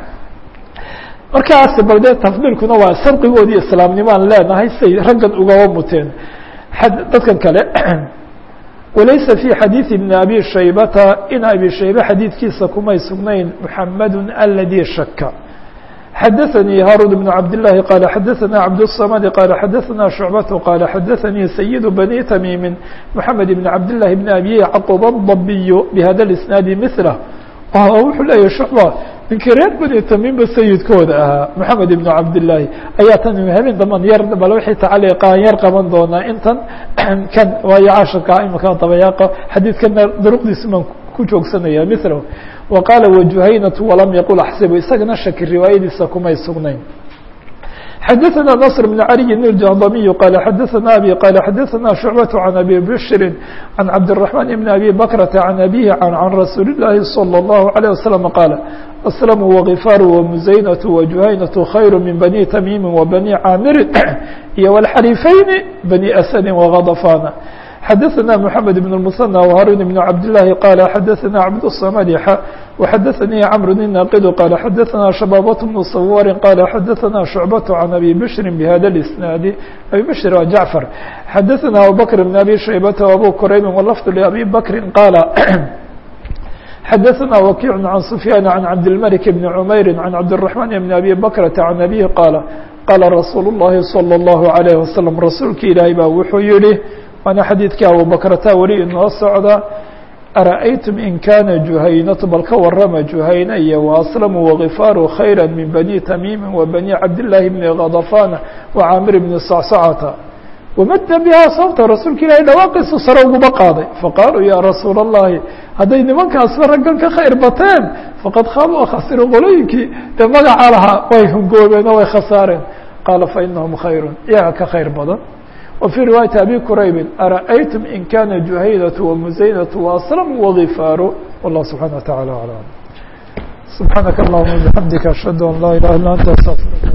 markaas bal dee tafdiilkuna waa sarqigoodii islaamnimaan leenahay say raggan ugaba muteen dadkan kale walaysa fi xadiiثi ibn abi shaybata in abi shaybe xadiidkiisa kumay sugnayn muxamadu aladi shaka xadaثnii haarun بن cabd الlahi qala xadaثna cabdالصamd qala xadaثna شhucbaة qala xadaثanii sayid bani tamiimi mحamed بn cabd لlahi bn abi yacqub الضabiy bhada اisnaadi mثlah wuxuu leeyahy shucba ninkii reer bani tamiimba sayidkooda ahaa moxamed ibnu cabdillaahi ayaa tan habeen daman yar bal wixii tacaliiqaan yar qaban doonaa intan kan waayo cashirka imika dabayaaqa xadiidkana duruqdiisa baan ku joogsanaya mithlahu wa qaala wajuhaynatu walam yaqul axsibu isagana shaki riwaayadiisa kumay sugnayn xadaثna نصر بن علي الجهضمي قال xadaثna abي qال xadaثna شhuعبة عن أbي بشhر عن cabدالرحمن بن أbي بكرة عن أbيه عن رasuuل اللahi صلى الله عليه وسلم qاaل أسلم وغفاr ومزaynة وجuhayنة خyر من بني تميم وبني cاmr iyo والxريفين بني أسد وغضفان xadaثna محamed بن المثنى وهاrون بن cabd اللahi qال xadaثna cabdالصمد وxadaثnii cمر الناqd qال xadaثna شhباaبة بن صwاr qال xadaثna شhuعبة عن أbي بشhر بhda الاسناaد أbي بشhر waa جعفر xadaثna abوبكر بن أbي شhيبة وأbو كرayب واللفظ لأbي بكر qاaل xadaثna وkيع عن سفyان عن cabdالملك بن عمyر عن cabدالرحمن بن أbي بكرة عن أbيه qاaل qاla رasuuل اللhi صلى الله عليه وسلم rasuulki ilaahay baa wuxuu yihi waana xadiidkii abubakrata weli inoo socda ara'aytum in kana juhaynatu bal ka warama juhayna iyo waaslamu wagifaaru khayra min bani tamiimi wa bani cabdillaahi bni kadafana wa caamir bni sacsacata wamada bihaa sababta rasuulka ilahay dhawaaqiisu sare uguba qaaday faqaaluu ya rasuula allahi hadday nimankaasba raggan ka khayr bateen faqad khaabuu khasiru qolooyinkii dee magaca lahaa way hungoobeen oo way khasaareen qaala fainahum khayru iyaga ka khayr badan وفي رواية أbي كرayب أرأيتم إن كان جuhayنة ومزaynة وأسلم وغفاr والله سبحانه وتعالى أعلم سبحانك اللهم وبحمدك أشهد أن لا إله إلا أنت استغفرك